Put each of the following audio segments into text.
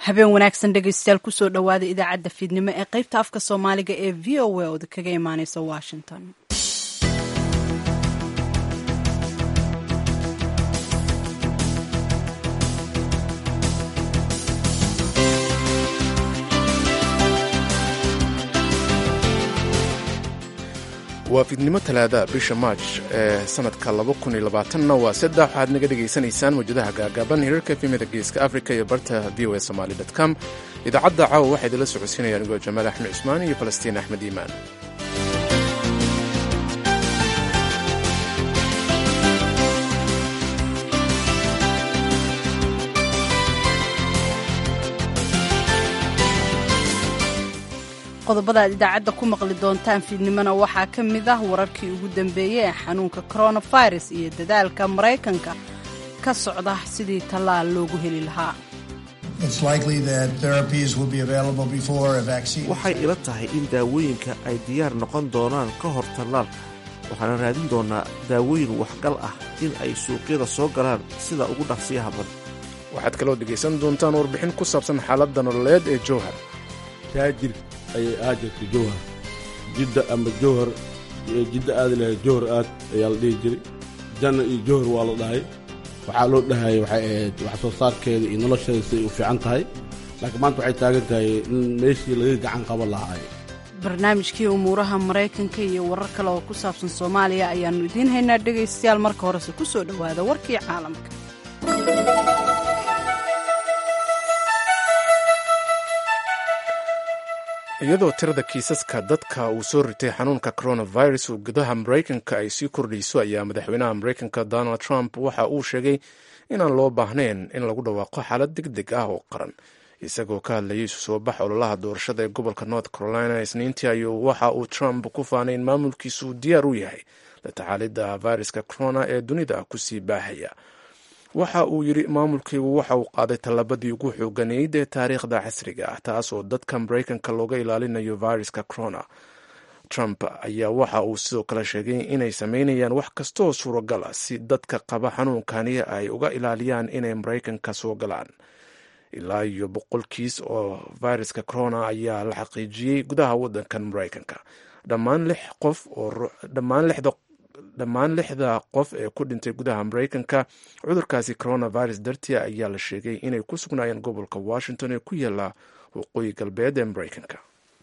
habeen wanaagsan dhegaystayaal kusoo dhowaada idaacadda fiidnimo ee qaybta afka soomaaliga ee v o a ooda kaga imaaneysa washington waa fiidnimo talaada bisha maaj ee sanadka na waa saddex waxaad naga dhegaysanaysaan mawjadaha gaagaaban hirarka efemida geeska africa iyo barta v o a somaly com idaacadda caawa waxaa idinla socodsiinaya anigoo jamaal axmed cusmaan iyo falastiin axmed iimaan qodobada aad idaacadda ku maqli doontaan fiidnimona waxaa ka mid ah wararkii ugu dambeeyey ee xanuunka coronavirus iyo dadaalka maraykanka ka socda sidii tallaal loogu heli lahaa waxay ila tahay in daawooyinka ay diyaar noqon doonaan ka hor tallaalka waxaana raadin doonaa daawooyin waxgal ah in ay suuqyada soo galaan sida ugu dhaqsiyaha badan waxaad kaloo dhegaysan doontaan warbixin ku saabsan xaaladda nololeed ee jowhar taajir ayay aad jirta jowhar jidda ama jowhar jidda aadi lahayd jowhar aad ayaa la dhihi jiray janna iyo jowhar waa la dhahay waxaa loo dhahayay waxay ahayd wax soo saarkeeda iyo nolosheeda siday u fiican tahay laakiin maanta waxay taagan tahay in meeshii laga gacan qaban lahaay barnaamijkii umuuraha maraykanka iyo warar kale oo ku saabsan soomaaliya ayaannu idiin haynaa dhegaystayaal marka horese ku soo dhowaada warkii caalamka iyadoo tirada kiisaska dadka uu soo ritay xanuunka coronavirus uu gudaha maraykanka ay sii kordhayso ayaa madaxweynaha maraykanka donald trump waxa uu sheegay inaan loo baahnayn in lagu dhawaaqo xaalad deg deg ah oo qaran isagoo ka hadlayay isu soo bax ololaha doorashada ee gobolka north carolina isniintii ayuu waxa uu trump ku faanay in maamulkiisu diyaar u yahay la tacaalidda viruska corona ee dunida kusii baahaya waxa uu yidhi maamulkaygu waxa uu qaaday tallaabadii ugu xooganeyd ee taariikhda casriga ah taas oo dadka maraykanka looga ilaalinayo viruska corona trump ayaa waxa uu sidoo kale sheegay inay sameynayaan wax kastooo suuragal ah si dadka qaba xanuunkani ay uga ilaaliyaan inay maraykanka soo galaan ilaa iyo boqol kiis oo viruska corona ayaa la xaqiijiyey gudaha wadankan maraykanka dhammaan lix qof oo dhammaan lixda dhammaan lixda qof ee ku dhintay gudaha maraykanka cudurkaasi coronavirus dartia ayaa la sheegay inay ku sugnaayeen gobolka washington ee ku yaala waqooyi galbeed ee maraykanka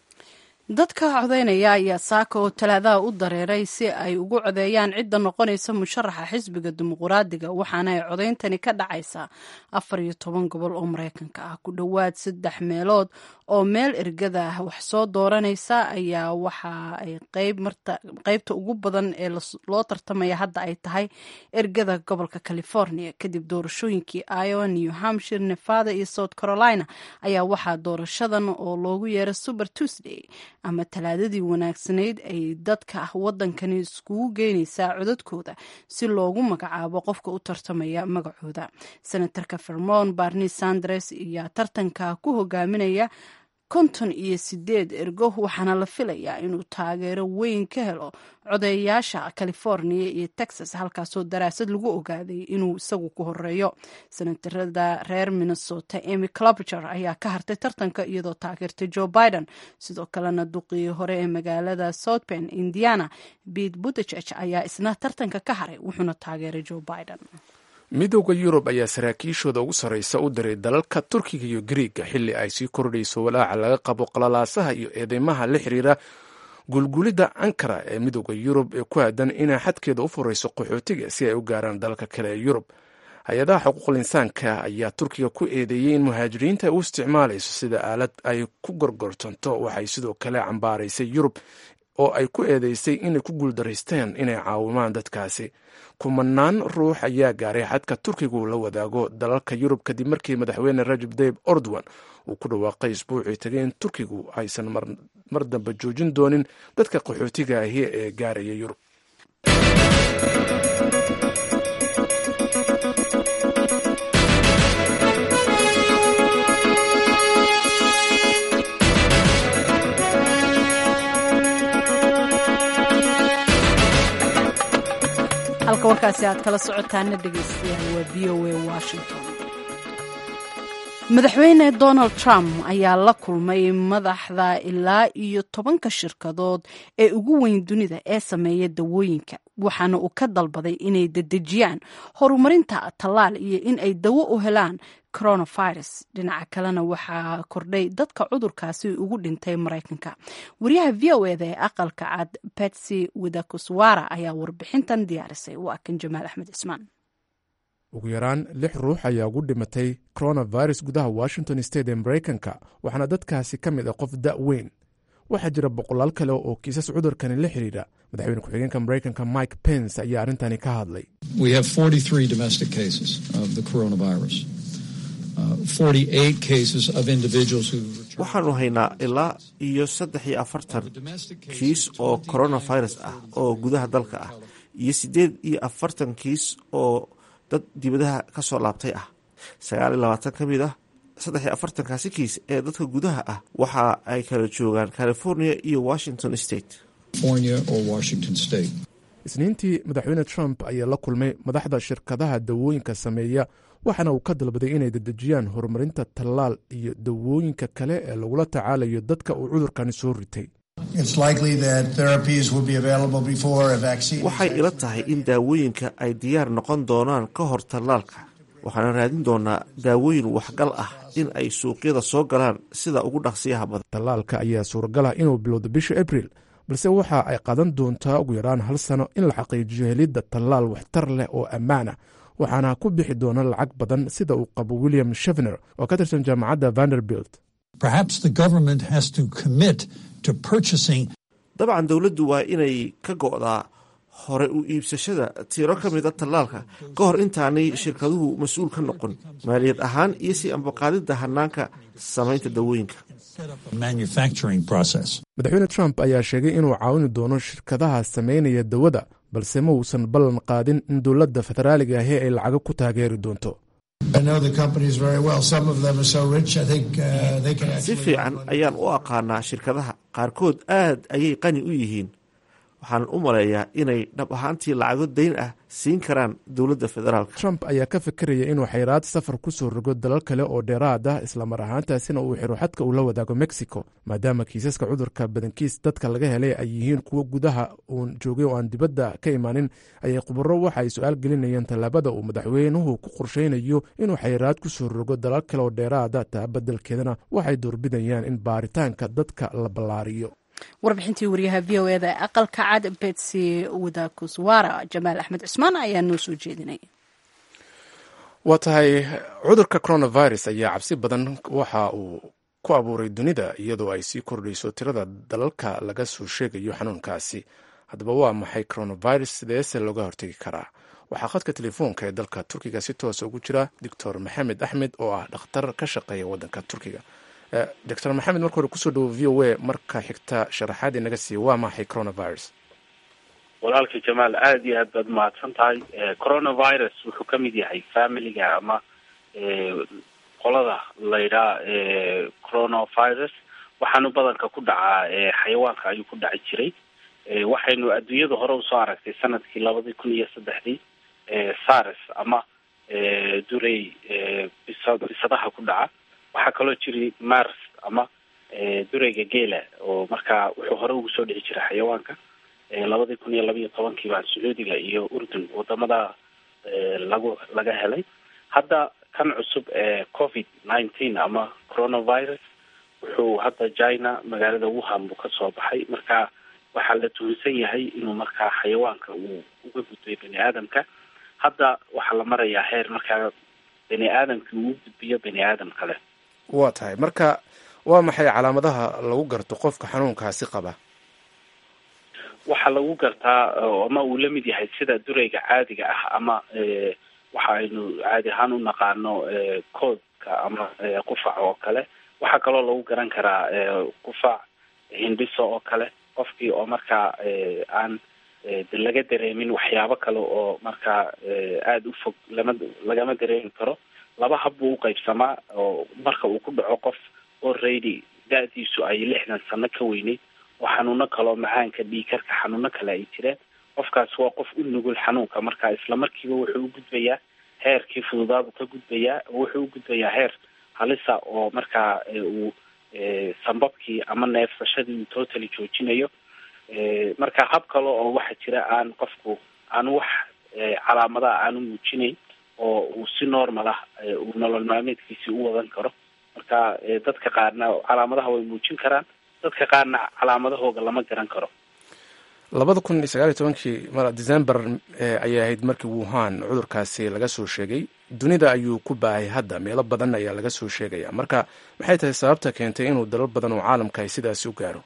dadka codaynaya ayaa saaka oo talaadaha u dareeray si ay ugu codeeyaan cidda noqonaysa musharaxa xisbiga dimuquraadiga waxaana ay codayntani ka dhacaysaa afar iyo toban gobol oo maraykanka ah ku dhowaad saddex meelood oo meel ergada ah wax soo dooranaysa ayaa waxa ay qeybta ugu badan ee loo tartamaya hadda ay tahay ergada gobolka california kadib doorashooyinkii iowa new hampshire nevada iyo south carolina ayaa waxaa doorashadan oo loogu yeeray super tuesday ama talaadadii wanaagsanayd ay dadka wadankani iskugu geynaysaa codadkooda si loogu magacaabo qofka u tartamaya magacooda senatarka vermont barni sanders ayaa tartanka ku hogaaminaya konton iyo sideed ergo waxaana la filayaa inuu taageero weyn ka helo codeeyaasha california iyo texas halkaasoo daraasad lagu ogaaday inuu isagu ku horeeyo senatarada reer minnesota emy clopiger ayaa ka hartay tartanka iyadoo taageertay joe biden sidoo kalena duqii hore ee magaalada south ben indiana bete butticheg ayaa isna tartanka ka haray wuxuuna taageeray joe biden midooda yurub ayaa saraakiishooda ugu sarreysa u diray dalalka turkiga iyo gariiga xilli ay sii kordhayso walaaca laga qabo qalalaasaha iyo eedeymaha la xiriira gulgulidda ankara ee midooda yurub ee ku aadan inay xadkeeda u furayso qaxootiga si ay u gaaraan dalalka kale ee yurub hay-adaha xuquuqul insaanka ayaa turkiga ku eedeeyey in muhaajiriinta ay u isticmaalayso sida aalad ay ku gorgortanto waxay sidoo kale cambaaraysay yurub oo ay ku eedeysay inay ku guuldaraysteen inay caawimaan dadkaasi kumanaan ruux ayaa gaaray xadka turkigu la wadaago dalalka yurub kadib markii madaxweyne rajab tayib ordowan uu ku dhawaaqay isbuucii tagay in turkigu aysan mar dambe joojin doonin dadka qaxootiga ahi ee gaaraya yurub halka warkaasi aad kala socotaana dhegaystayaal waa v o a washington madaxweyne donald trump ayaa la kulmay madaxda ilaa iyo tobanka shirkadood ee ugu weyn dunida ee sameeya dawooyinka waxaana uu ka dalbaday inay dedejiyaan horumarinta tallaal iyo in ay dawo u helaan coronavirus dhinaca kalena waxaa kordhay dadka cudurkaasi ugu dhintay maraykanka wariyaha v o eda ee aqalka cad betsy widakuswara ayaa warbixintan diyaarisay waa kan jamaal axmed cismaan ugu yaraan lix ruux ayaa ugu dhimatay coronavirus gudaha washington state ee maraykanka waxaana dadkaasi ka mid ah qof da' weyn waxaa jira boqolaal kale oo kiisas cudurkani la xidhiidha madaxweyne ku-xigeenka maraykanka mike pence ayaa arrintani ka hadlay waxaanu haynaa ilaa iyo saddex iyo afartan kiis oo coronavirus ah oo gudaha dalka ah iyo siddeed iyo afartan kiis oo dad dibadaha ka soo laabtay ah sagaal iyo labaatan ka mid ah saddex iyo afartankaasi kiis ee dadka gudaha ah waxa ay kala joogaan california iyo washington state isniintii madaxweyne trump ayaa la kulmay madaxda shirkadaha dawooyinka sameeya waxaana uu ka dalbaday inay dedejiyaan horumarinta tallaal iyo dawooyinka kale ee lagula tacaalayo dadka uu cudurkani soo ritay waxay ila tahay in daawooyinka ay diyaar noqon doonaan ka hor tallaalka waxaana raadin doonaa daawooyin waxgal ah in ay suuqyada soo galaan sida ugu dhaqsiyaha badan tallaalka ayaa suuragal ah inuu bilowdo bisha abril balse waxa ay qadan doontaa ugu yaraan hal sano in la xaqiijiyo helidda tallaal waxtar leh oo ammaan ah waxaana ku bixi doona lacag badan sida uu qabo william shevner oo ka tirsan jaamacadda vanderbilt dabcan dowladdu waa inay ka go'daa hore u iibsashada tiro ka mid a tallaalka ka hor intaanay shirkaduhu mas-uul ka noqon maaliyad ahaan iyo si ambaqaadidda hanaanka samaynta dawooyinka madaxweyne trump ayaa sheegay inuu caawini doono shirkadaha samaynaya dawada balse ma uusan ballan qaadin in dowladda federaaliga ahi ay lacago ku taageeri doonto si fiican ayaan u aqaanaa shirkadaha qaarkood aad ayay qani u yihiin waxaan u maleeyaa inay dhab ahaantii lacago dayn ah siin karaan dowladda federaalka trump ayaa ka fikiraya inuu xayraad safar ku soo rogo dalal kale oo dheeraad ah islamar ahaantaasina uu xiro xadka uu la wadaago mexico maadaama kiisaska cudurka badankiis dadka laga helay ay yihiin kuwo gudaha uun joogay oo aan dibadda ka imaanin ayay khubaro waxa ay su-aal gelinayeen tallaabada uu madaxweynuhu ku qorshaynayo inuu xayraad ku soo rogo dalal kale oo dheeraada taa beddelkeedana waxay doorbidayaan in baaritaanka dadka la ballaariyo warbixintii wariyaha v o eda ee aqalka cad betsy wadakuswara jamaal axmed cismaan ayaa noo soo jeedinay waa tahay cudurka coronavirus ayaa cabsi badan waxa uu ku abuuray dunida iyadoo ay sii kordhayso tirada dalalka laga soo sheegayo xanuunkaasi haddaba waa maxay coronavirus sideese looga hortegi karaa waxaa khadka telefoonka ee dalka turkiga si toosa ugu jira doctor maxamed axmed oo ah dhakhtar ka shaqeeya waddanka turkiga doctor maxamed marka hore kusoo dhawo v o a marka xigta sharaxaad inaga siiya waa maxay coronavirus walaalka jamaal aada iyo aad baad mahadsan tahay coronavirus wuxuu ka mid yahay familiga ama qolada laydhaa coronavirus waxaanu badanka ku dhacaa xayawaanka ayuu ku dhaci jiray waxaynu adduunyada hore usoo aragtay sanadkii labadii kun iyo saddexdii sars ama durey bisa bisadaha ku dhaca waxaa kaloo jiray mars ama dureyga geela oo markaa wuxuu hore ugu soo dhici jiray xayawaanka labadii kun iyo labiiyo tobankii baa sacuudiga iyo urdun wadamada lagu laga helay hadda kan cusub ee covid nineteen ama coronavirus wuxuu hadda china magaalada wuhan buu kasoo baxay marka waxaa la tuhunsan yahay inuu markaa xayawaanka uu uga gudbay bani aadamka hadda waxaa la marayaa heer markaa bani aadamkii uu gudbiyo bani aadam kale waa tahay marka waa maxay calaamadaha lagu garto qofka xanuunkaasi qaba waxaa lagu gartaa ama uu la mid yahay sida dureyga caadiga ah ama waxa aynu caadi ahaan u naqaano koodka ama qufac oo kale waxaa kaloo lagu garan karaa qufac hindhiso oo kale qofkii oo markaa aan laga dareemin waxyaabo kale oo markaa aada u fog lama lagama dareemi karo laba hab buu uqaybsamaa oo marka uu ku dhaco qof already da-diisu ay lixdan sano ka weyneyd oo xanuuno kaleo macaanka dhiikarka xanuuno kale ay jireen qofkaas waa qof u nugul xanuunka marka isla markiiba wuxuu u gudbayaa heerkii fududaabuu ka gudbayaa wuxuu u gudbayaa heer halisa oo markaa uu sambabkii ama neefsashadii uu totally joojinayo marka hab kale oo waxa jira aan qofku aan wax calaamadaha aanu muujinayn oo uu si normal ah uu nolol maalmeedkiisi u wadan karo marka dadka qaarna calaamadaha way muujin karaan dadka qaarna calaamadahooga lama garan karo labada kun iyo sagaal iyo tobankii december ayay ahayd markii wuhan cudurkaasi laga soo sheegay dunida ayuu ku baahay hadda meelo badan ayaa laga soo sheegaya marka maxay tahay sababta keentay inuu dalal badan oo caalamka ay sidaasi u gaaro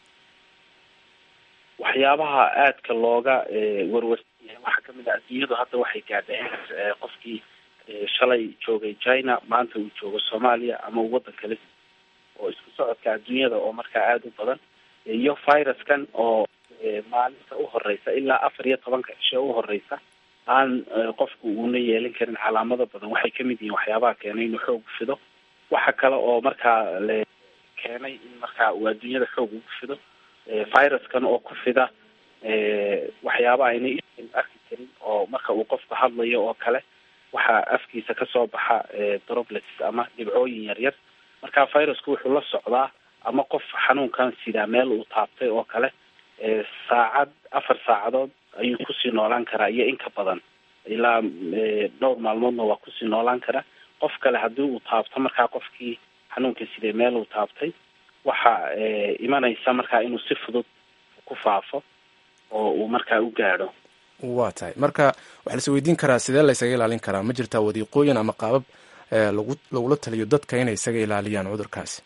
waxyaabaha aadka looga warwarsanyahay waxaa kamid ah adduunyadu hadda waxay gaadheen qofkii shalay joogay china maanta uu joogo soomaaliya ama uu waddan kale oo isku socodka adduunyada oo markaa aada u badan iyo viruskan oo maalinta u horeysa ilaa afar iyo tobanka cishe u horeysa aan qofku uuna yeelan karin calaamado badan waxay kamid yihiin waxyaabaha keenay inuu xoog fido waxa kale oo markaa le keenay in markaa uu adduunyada xoog ugu fido viruskan oo ku fida waxyaaba ayna arki karin oo marka uu qofku hadlayo oo kale waxaa afkiisa kasoo baxa droplets ama dhibcooyin yaryar marka virusku wuxuu la socdaa ama qof xanuunkan sidaa meel uu taabtay oo kale saacad afar saacadood ayuu kusii noolaan karaa iyo in ka badan ilaa dhowr maalmoodna waa kusii noolaan karaa qof kale haddii uu taabto markaa qofkii xanuunka sidee meel uu taabtay waxa imanaysa markaa inuu si fudud ku faafo oo uu markaa u gaadho waa tahay marka waxaa lais weydiin karaa sidee la ysaga ilaalin karaa ma jirtaa wadiiqooyin ama qaabab lagu lagula taliyo dadka inay isaga ilaaliyaan cudurkaasi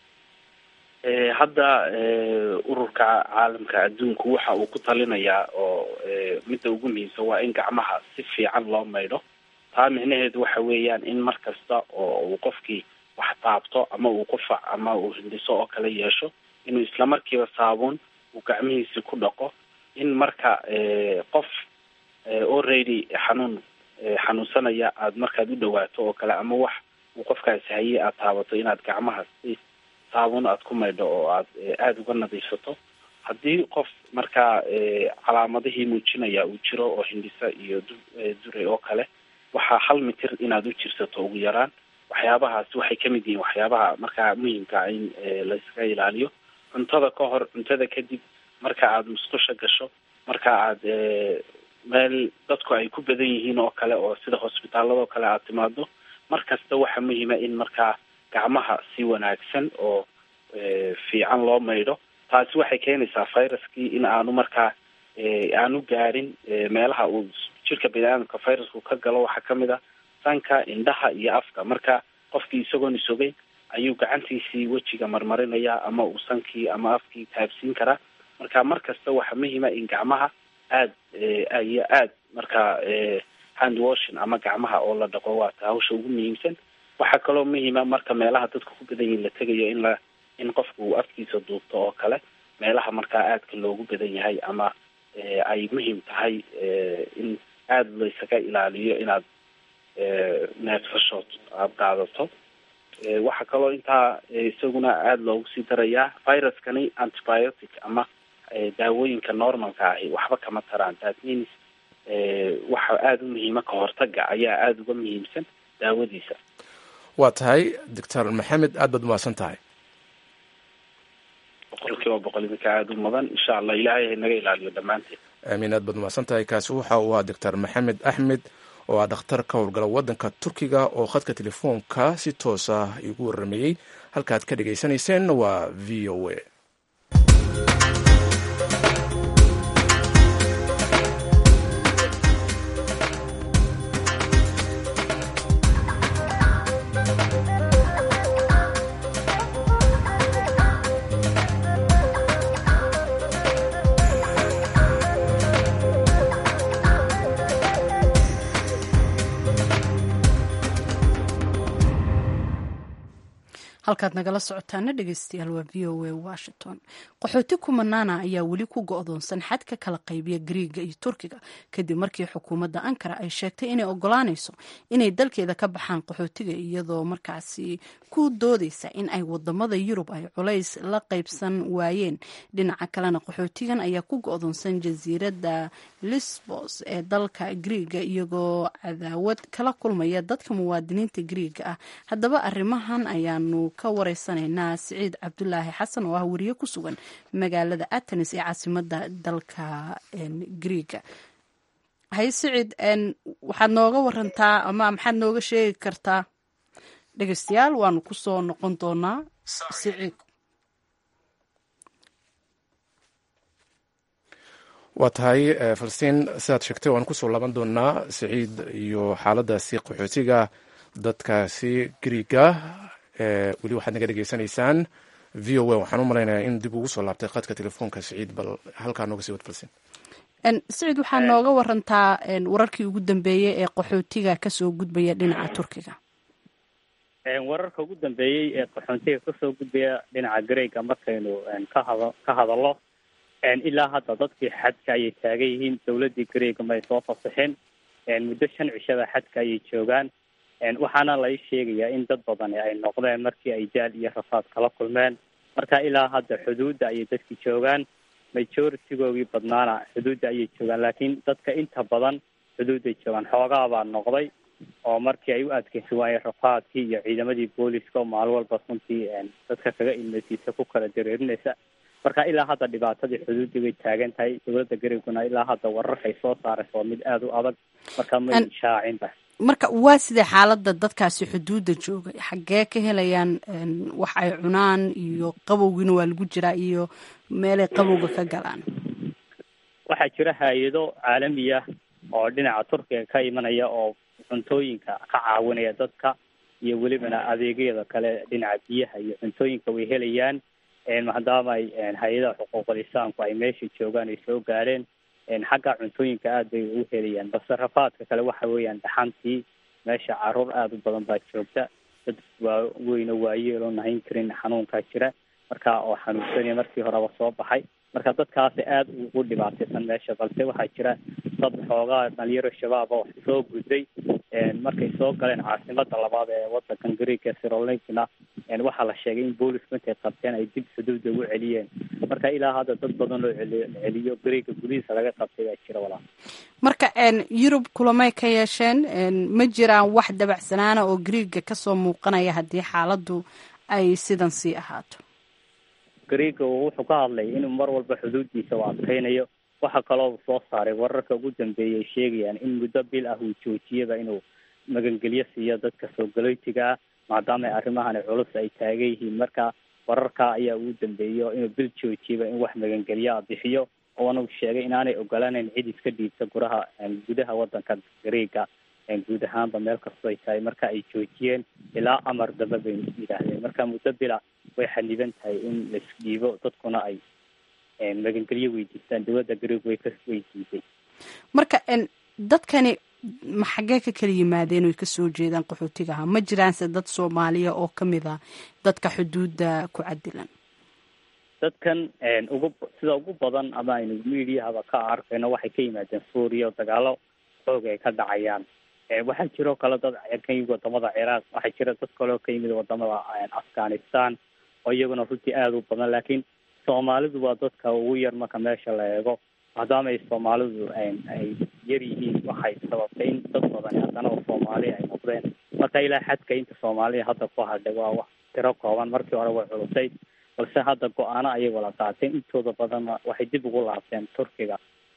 hadda ururka caalamka adduunku waxa uu ku talinayaa oo midda ugu muhiimsan waa in gacmaha si fiican loo maydho taa micnaheedu waxa weeyaan in mar kasta oo uu qofkii wax taabto ama uu qufac ama uu hindhiso oo kale yeesho inuu islamarkiiba saabuun uu gacmihiisi ku dhaqo in marka qof already xanuun xanuunsanaya aada markaad u dhawaato oo kale ama wax uu qofkaasi hayay aada taabato inaad gacmaha si saabuun aada ku maydho oo aad aada uga nadiifsato haddii qof markaa calaamadihii muujinaya uu jiro oo hindhisa iyo dure oo kale waxaa hal mitir inaad u jirsato ugu yaraan waxyaabahaas waxay kamid yihiin waxyaabaha markaa muhimkaa in laysaga ilaaliyo cuntada ka hor cuntada kadib marka aada musqusha gasho marka aada meel dadku ay ku badan yihiin oo kale oo sida hosbitaaladoo kale aada timaado mar kasta waxaa muhiima in markaa gacmaha si wanaagsan oo fiican loo maydho taasi waxay keenaysaa viruskii in aanu markaa aanu gaarin meelaha uu jirka bini-aadamka virusku ka galo waxaa kamid a sanka indhaha iyo afka marka qofkii isagoon isogeyn ayuu gacantiisii wejiga marmarinaya ama uu sankii ama afkii taabsiin karaa marka mar kasta waxaa muhiima in gacmaha aad iyo aad markaa hand washing ama gacmaha oo la dhaqo waata hawsha ugu muhiimsan waxaa kaloo muhiima marka meelaha dadka ku badan yihin la tegayo in la in qofku uu afkiisa duubto oo kale meelaha markaa aadka loogu badan yahay ama ay muhiim tahay in aada laysaga ilaaliyo inaad neefsashood aada qaadato waxaa kaloo intaa isaguna aada loogu sii darayaa viruskani antibiotic ama daawooyinka normalka ahi waxba kama taraan that means waxa aada u muhiima ka hortaga ayaa aada uga muhiimsan daawadiisa waa tahay doctor maxamed aad baad umahadsan tahay boqol kiiba boqol idinka aada u mudan insha allah ilaahay ha naga ilaaliyo dhammaanteed aamiin aad baad umahadsan tahay kaasi waxa uu ahaa doctor maxamed axmed oo ah dhakhtar ka howlgala waddanka turkiga oo khadka telefoonka si toos ah igu waramayey halkaad ka dhagaysanayseen waa v o a halkaad nagala socotaana dhegeystayaal waa v o a washington qaxooti kumanaana ayaa weli ku go-doonsan xadka kala qaybiya griiga iyo turkiga kadib markii xukuumadda ankara ay sheegtay inay ogolaanayso inay dalkeeda ka baxaan qaxootiga iyadoo markaasi ku doodeysa in ay wadamada yurub ay culays la qaybsan waayeen dhinaca kalena qaxootigan ayaa ku go-doonsan jasiiradda lisbos ee dalka griiga iyagoo cadaawad kala kulmaya dadka muwaadiniinta griiga ah haddaba arrimahan ayaanu ka wareysanaynaa siciid cabdulaahi xasan oo ah wariye ku sugan magaalada atenis ee caasimada dalka griiga hay siciid waxaad nooga warantaa ama maxaad nooga sheegi kartaa dhegeystayaal waanu kusoo noqon doonaa siciid waa tahay falastiin sidaad sheegtay waan kusoo laaban doonaa siciid iyo xaaladaasi qaxootiga dadkaasi griiga weli waxaad naga dhegeysanaysaan v o a waxaan u malaynayaa in dib ugu soo laabtay khadka telefoonka siciid bal halkaa nooga sii wad falastiin siciid waxaa nooga warantaa wararkii ugu dambeeyey ee qaxootiga kasoo gudbaya dhinaca turkiga wararka ugu dambeeyey ee qaxoontiga kasoo gudbaya dhinaca greega markaynu kahada ka hadallo ilaa hadda dadkii xadka ayay taagan yihiin dawladii greega ma ay soo fasaxeen muddo shan cishada xadka ayay joogaan waxaana lai sheegayaa in dad badani ay noqdeen markii ay jaal iyo rafaad kala kulmeen marka ilaa hadda xuduudda ayay dadki joogaan majoritigoogii badnaana xuduudda ayay joogaan laakiin dadka inta badan xuduudday joogaan xoogaa baa noqday oo markii ay u adkeysi waayeen rafaadkii iyo ciidamadii booliska oo maalin walba runtii dadka kaga ilmeysiisa ku kala dareerinaysa marka ilaa hadda dhibaatadii xuduudii way taagan tahay dowladda gareeguna ilaa hadda wararkay soo saaraysa waa mid aada u adag marka may shaacinba marka waa sidee xaaladda dadkaasi xuduudda jooga xaggee ka helayaan wax ay cunaan iyo qabowgiina waa lagu jiraa iyo meelay qabowga ka galaan waxaa jira hay-ado caalamiya oo dhinaca turkiga ka imanaya oo cuntooyinka ka caawinaya dadka iyo welibana adeegyada kale dhinaca biyaha iyo cuntooyinka way helayaan maadaama ay hay-adaha xuquuqul insaanku ay meesha joogaan ay soo gaareen xagga cuntooyinka aada bay u helayaan balse rafaadka kale waxa weeyaan dhaxantii meesha caruur aada u badan baa joogta dad waa weyno waayeel oo nahayn karin xanuunkaa jira marka oo xanuunsanaya markii horeba soo baxay marka dadkaasi aada ugu dhibaataysan meesha balse waxaa jira dad xoogaa dhalinyaro shabaab oo soo gudday markay soo galeen caasimada labaad ee wadankan greega sirolinkna waxaa la sheegay in boolisku intay qabteen ay dib xuduudda ugu celiyeen marka ilaa hadda dad badan loo celiyo celiyo greega gudihiisa laga qabtay baa jira walaa marka yurub kulamay ka yeesheen ma jiraan wax dabacsanaana oo greega kasoo muuqanaya haddii xaaladdu ay sidan sii ahaato greega wuxuu ka hadlay inuu mar walba xuduuddiisa u adkeynayo waxaa kaloo soo saaray wararka ugu dambeeyay ay sheegayaan in muddo bil ah uu joojiyaba inuu magangelyo siiyo dadka soo galootiga ah maadaama arrimahani culus ay taagan yihiin marka wararka ayaa ugu dambeeyo inuu bil joojiyaba in wax magangelyo a bixiyo oona sheegay inaanay ogolaaneyn cid iska dhiibta guraha gudaha wadanka greega guud ahaanba meel kastoo ay tahay marka ay joojiyeen ilaa amar damba bay yidhaahdeen marka muddo bila way xaniban tahay in laisdhiibo dadkuna ay magangelyo weydiistaan dowladda greeg way ka weydiisay marka dadkani ma xaggee ka kala yimaadeen oy kasoo jeedaan qaxootigaha ma jiraanse dad soomaaliya oo kamid a dadka xuduudda ku cadilan dadkan ugu sida ugu badan ama aynu mediahaba ka arkayno waxay ka yimaadeen suuriya oo dagaalo xoog ay ka dhacayaan waxaa jiroo kale dad ka yimid wadamada ciraaq waxaa jira dad kaleo ka yimid wadamada afghanistan oo iyaguna runtii aada u badan laakiin soomaalidu waa dadka ugu yar marka meesha la eego maadaama ay soomaalidu ay yar yihiin waxay sababtay in dad badani haddana oo soomaaliya ay noqdeen marka ilaa xadka inta soomaaliya hadda ku hadhay waa wax tiro kooban markii hore way culusay balse hadda go-aano ayay wada qaateen intooda badanna waxay dib ugu laabteen turkiga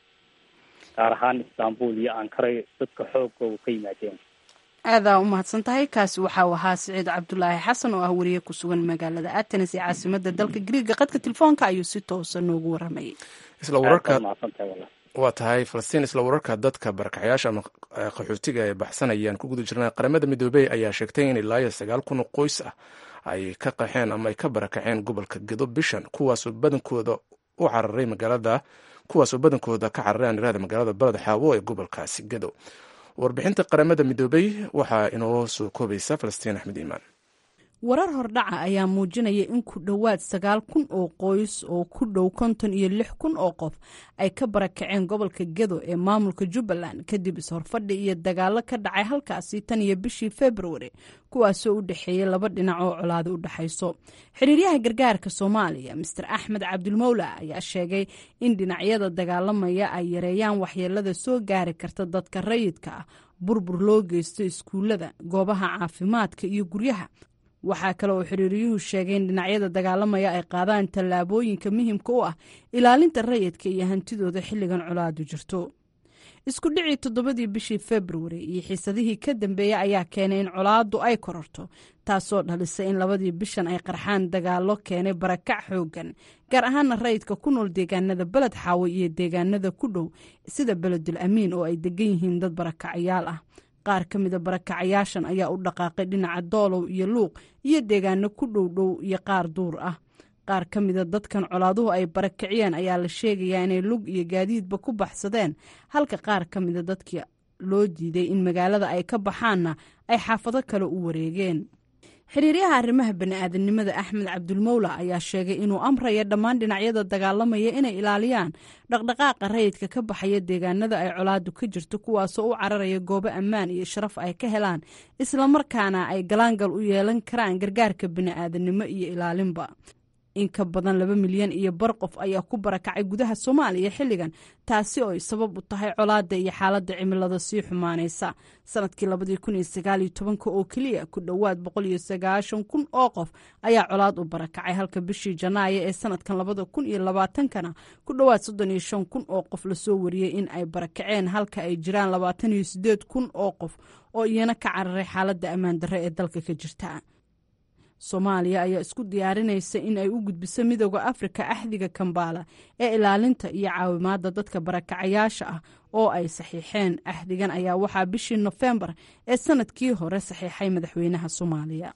gaar ahaan istanbul iyo ankara dadka xoogooga ka yimaadeen aadaa u mahadsan tahay kaasi waxau ahaa siciid cabdulaahi xasan oo ah wariye ku sugan magaalada atenes ee caasimada dalka griiga qadka telefoonka ayuu si toosa noogu waramayay isla wararka waa tahay falastiin isla wararka dadka barakaxyaasha ama qaxootiga ay baxsanayaan ku guda jirnaa qaramada midoobey ayaa sheegtay in ilaa iyo sagaal kun oo qoys ah ay ka qaxeen ama ay ka barakaceen gobolka gedo bishan kuwaasoo badankooda u cararay magaalada kuwaasoo badankooda ka cararay anirada magaalada baled xaawo ee gobolkaasi gedo warbixinta qaramada midoobey waxaa inoo soo koobaysa falastiin axmed iimaan warar hordhaca ayaa muujinaya in ku dhowaad sagaal kun oo qoys oo ku dhow konton iyo lix kun oo qof ay ka barakaceen gobolka gedo ee maamulka jubbaland kadib is-horfadhi iyo dagaalo ka dhacay halkaasi tan iyo bishii februari kuwaasoo u dhexeeyay laba dhinac oo colaado u dhexayso xiriiryaha gargaarka soomaaliya master axmed cabdulmowla ayaa sheegay in dhinacyada dagaalamaya ay yareeyaan waxyeelada soo gaari karta dadka rayidka ah burbur loo geysto iskuullada goobaha caafimaadka iyo guryaha waxaa kale oo xiriiriyuhu sheegay in dhinacyada dagaalamaya ay qaadaan tallaabooyinka muhimka u ah ilaalinta rayidka iyo hantidooda xilligan colaadu jirto isku dhicii toddobadii bishii februari iyo xiisadihii ka dambeeyey ayaa keenay in colaaddu ay kororto taasoo dhalisay in labadii bishan ay qarxaan dagaallo keenay barakac xooggan gaar ahaana rayidka ku nool deegaanada beled xaawo iyo deegaanada ku dhow sida beledul amiin oo ay degan yihiin dad barakacyaal ah qaar ka mida barakacayaashan ayaa u dhaqaaqay dhinaca doolow iyo luuq iyo deegaano ku dhow dhow iyo qaar duur ah qaar ka mida dadkan colaaduhu ay barakiciyeen ayaa la sheegayaa inay lug iyo gaadiidba ku baxsadeen halka qaar ka mida dadkii loo diiday in magaalada ay ka baxaanna ay xaafado kale u wareegeen xiriiryaha arrimaha bani'aadanimada axmed cabdulmowla ayaa sheegay inuu amraya dhammaan dhinacyada dagaalamaya inay ilaaliyaan dhaqdhaqaaqa rayidka ka baxaya deegaanada ay colaadu ka jirto kuwaasoo u cararaya goobo ammaan iyo sharaf ay ka helaan islamarkaana ay galaangal u yeelan karaan gargaarka bani'aadanimo iyo ilaalinba in ka badan laba milyan iyo bar qof ayaa ku barakacay gudaha soomaaliya xilligan taasi oo ay sabab u tahay colaadda iyo xaaladda cimilada sii xumaanaysa sanadkii labadii kun iyo sagaaliyo tobanka oo keliya ku dhowaad boqol iyo sagaashan kun oo qof ayaa colaad u barakacay halka bishii janaayo ee sanadkan labada kun iyo labaatankana ku dhowaad soddon iyo shan kun oo qof lasoo wariyey in ay barakaceen halka ay jiraan labaatan iyo sideed kun oo qof oo iyana ka cararay xaaladda ammaan darre ee dalka ka jirta soomaaliya ayaa isku diyaarinaysa in ay u gudbiso midooda afrika axdiga kambaala ee ilaalinta iyo caawimaadda dadka barakacayaasha ah oo ay saxiixeen axdigan ayaa waxaa bishii nofembar ee sanadkii hore saxiixay madaxweynaha soomaaliya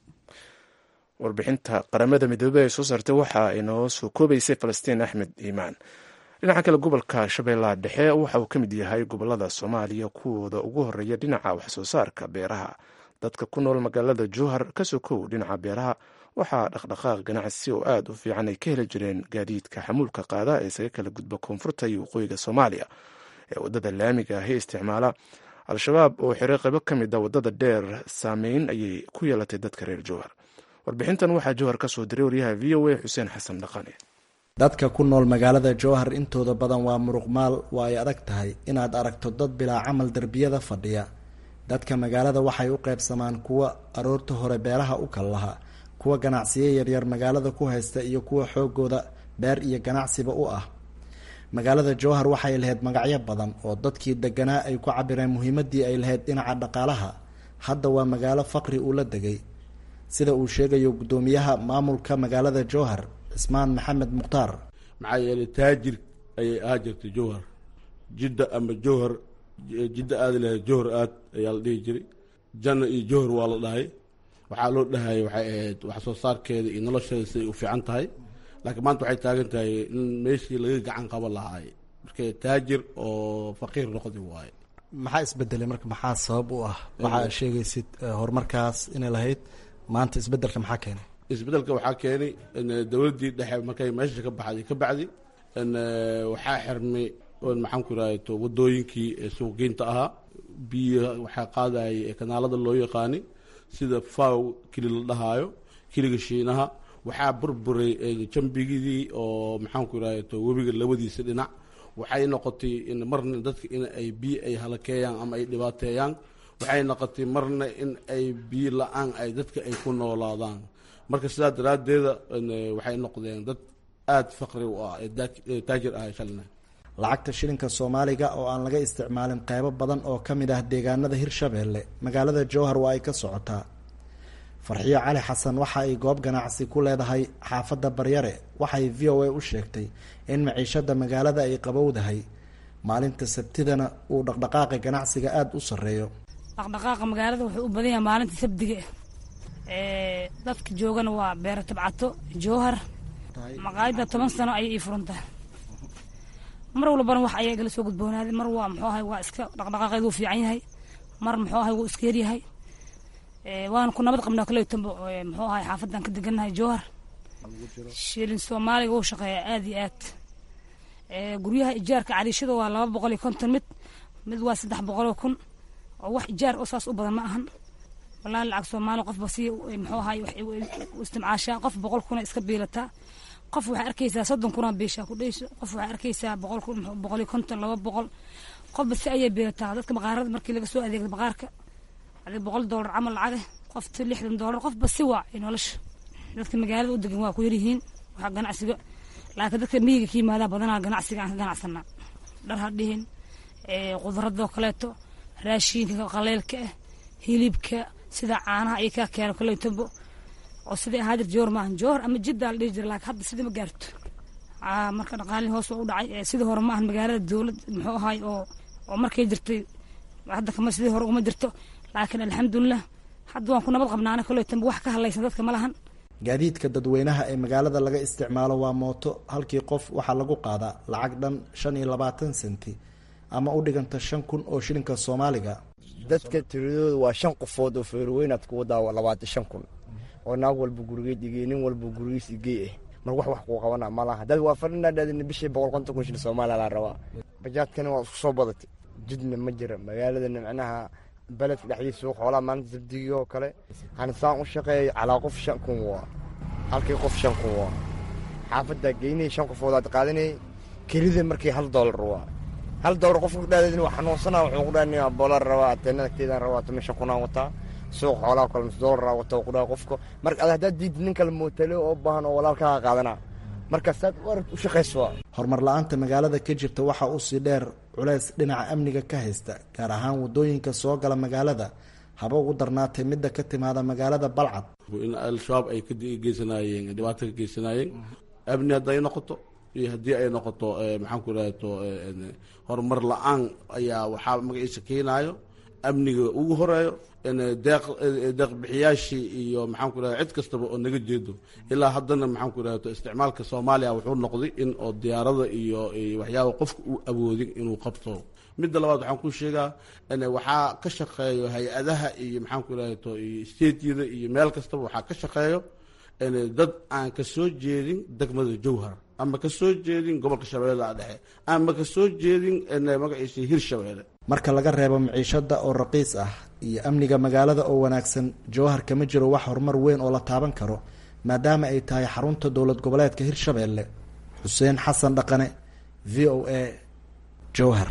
warbixinta qaramada midoobey ay soo saartay waxa ay noo soo koobaysay falastiin axmed iimaan dhinaca kale gobolka shabeellaha dhexe waxa uu ka mid yahay gobolada soomaaliya kuwooda ugu horeeya dhinaca waxsoo saarka beeraha dadka ku nool magaalada jowhar ka sokow dhinaca beeraha waxaa dhaqdhaqaaq ganacsi oo aada u fiican ay ka heli jireen gaadiidka xamuulka qaada ee isaga kala gudba koonfurta iyo waqooyiga soomaaliya ee waddada laamiga ahi isticmaala al-shabaab oo xiray qaybo ka mid a waddada dheer saameyn ayay ku yeelatay dadka reer jowhar warbixintan waxaa jowhar ka soo diray waryaha v o a xuseen xasan dhaqane dadka ku nool magaalada jowhar intooda badan waa muruqmaal waa ay adag tahay inaad aragto dad bilaa camal derbiyada fadhiya dadka magaalada waxay u qaybsamaan kuwa aroorta hore beeraha u kal laha kuwa ganacsiyo yaryar magaalada ku haysta iyo kuwa xoogooda beer iyo ganacsiba u ah magaalada jowhar waxay lahayd magacyo badan oo dadkii deganaa ay ku cabireen muhiimadii ay lahayd dhinaca dhaqaalaha hadda waa magaalo faqri uu la degay sida uu sheegayo guddoomiyaha maamulka magaalada jowhar cismaan maxamed mukhtaar maxaa yeelay taajir ayay ahaa jirtay jowhar jidda ama jowhar jidda aada lahayd jowhar aad ayaa la dhihi jiray janna iyo jowhar waa la dhahay waxaa loo dhahayay waxay ahayd wax soo saarkeeda iyo nolosheeda siday u fiican tahay laakiin maanta waxay taagan tahay in meeshii laga gacan qaban lahaay marka taajir oo faqiir noqdi waaye maxaa isbedelay marka maxaa sabab u ah waxaa sheegaysid horumarkaas inay lahayd maanta isbedelka maxaa keenay isbedelka waxaa keenay dowladdii dhexe markay meesha ka baxday ka bacdi waxaa xirmay maxaan ku irahto wadooyinkii suuqgeynta ahaa biyo waxaa qaadayay kanaalada loo yaqaani sida faw keli la dhahaayo keliga shiinaha waxaa burburay jambigidii oo maxaan ku irahto webiga labadiisa dhinac waxay noqotay in marna dadka in ay biyo ay halakeeyaan ama ay dhibaateeyaan waxay noqotay marna in ay biyo la-aan ay dadka ay ku noolaadaan marka sidaa daraaddeeda waxay noqdeen dad aada faqri u ah ee taajir ah shalina lacagta shilinka soomaaliga oo aan laga isticmaalin qeybo badan oo ka mid ah deegaanada hirshabeelle magaalada jowhar waa ay ka socotaa farxiyo cali xasan waxa ay goob ganacsi ku leedahay xaafadda baryare waxay v o a u sheegtay in maciishada magaalada ay qabowdahay maalinta sabtidana uu dhaqdhaqaaqa ganacsiga aada u sarreeyo dhaqdhaqaaqa magaalada wuxuu u badan yahay maalinta sabdiga dadka joogana waa beero tabcato jowhar maqaayadda toban sano ayay ii furantahay mar walbana wax ayaa igala soo gudboonaaday mar waa muxuu ahay waa iska dhaqdhaqaaqeed wuu fiican yahay mar muxuu ahay wuu iska yaryahay waana ku nabad qabnaa kaleetanba muxuu ahay xaafadan ka degannahay jowhar shilin soomaaliga wuu shaqeeyaa aada iyo aad guryaha ijaarka cariishada waa laba boqol iyo konton mid mid waa saddex boqoloo kun oo wax ijaar oo saas u badan ma ahan wallahi lacag soomaali qofba si muxuu ahay u istimcaashaa qof boqol kuna iska biilataa qof waxaa arkaysaa soddon kunaa biishaa ku dhayso qof waxaa arkaysaa boqol kun boqol iyo konton laba boqol qofba si ayay biilataa dadka baqaarada markii laga soo adeegda baqaarka adi boqol doolar camal lacage qofta lixdan doolar qofba si waa nolosha dadka magaalada u degan waa ku yaryihiin waxaa ganacsiga laakiin dadka miyiga ka yimaadaa badanaa ganacsiga aan ka ganacsanaa dhar ha dhihin khudradoo kaleeto raashiinka qaleylka ah hilibka sida caanaha iyo kaa keeno kaleetobo oo sidai ahaa jir joor maahan joor ama jiddaa la dhihi jira laakiin hadda sidii ma gaarto marka dhaqaalihii hoos waa u dhacay sidii hore maahan magaalada dowlad muxuu ahaay oo oo markay jirtay hadda kama sidii hore uma jirto laakiin alxamdulilah hadda waan ku nabad qabnaana kaleetonba wax ka hadlaysan dadka ma lahan gaadiidka dadweynaha ee magaalada laga isticmaalo waa mooto halkii qof waxaa lagu qaadaa lacag dhan shan iyo labaatan senti ama u dhiganta shan kun oo shilinka soomaaliga dadka tiradooda waa shan qofood oo feerweynaad ku wadaa labaatan shan kun oo naag walba gurigeed igey nin walba gurigiis igey ah mar wax wax kuu qabana malaha dad waa fadhinadhaadina bishii boqol konton kun shilin soomaaliya laa rabaa bajaadkana waa isku soo badatay jidna ma jira magaaladana macnaha beledka dhexdiisa suuq xoolaha maalinta sabdigii oo kale hanisaan u shaqeeya calaa qof shan kun waa halkii qof shan kun waa xaafaddaa geynaya shan qofoodaad qaadanayay kelida markii hal doolar waa hal doolar qofka kudhaadadin waa xanuunsanaa wuxuu ku dhaha bolar rabaa ateenadagteedaan rabaa tuma shan kunaan wataa suuq xoolaha kale nus doolara wata ku dhaha qofka marka ad haddaad diid nin kale mootale oo baahan oo walaalkaa qaadanaa marka saad u arag u shaqayso horumar la-aanta magaalada ka jirta waxaa usii dheer culays dhinaca amniga ka haysta gaar ahaan wadooyinka soo gala magaalada haba ugu darnaatay midda ka timaada magaalada balcad in al-shabaab ay ka geysanaayeen dhibaato ka geysanaayeen amni hadday noqoto iyo haddii ay noqoto maxaan ku idhahto horumar la-aan ayaa waxaa magaciisa keenaayo amniga ugu horeeyo deeq deeqbixiyaashii iyo maxaan ku idhahda cid kastaba oo naga jeedo ilaa haddana maxaan ku idhahto isticmaalka soomaaliya wuxuu noqday in oo diyaarada iyo waxyaaba qofka uu awoodin inuu qabto midda labaad waxaan ku sheegaa waxaa ka shaqeeyo hay-adaha iyo maxaan ku idhahto iyo stateyada iyo meel kastaba waxaa ka shaqeeyo dad aan ka soo jeedin degmada jowhar ama ka soo jeedin gobolka shabeellaha dhexe ama ka soo jeedin magaciisa hirshabeelle marka laga reebo maciishada oo raqiis ah iyo amniga magaalada oo wanaagsan jowhar kama jiro wax horumar weyn oo la taaban karo maadaama ay tahay xarunta dowlad goboleedka hirshabeelle xuseen xasan dhaqane v o a jowhar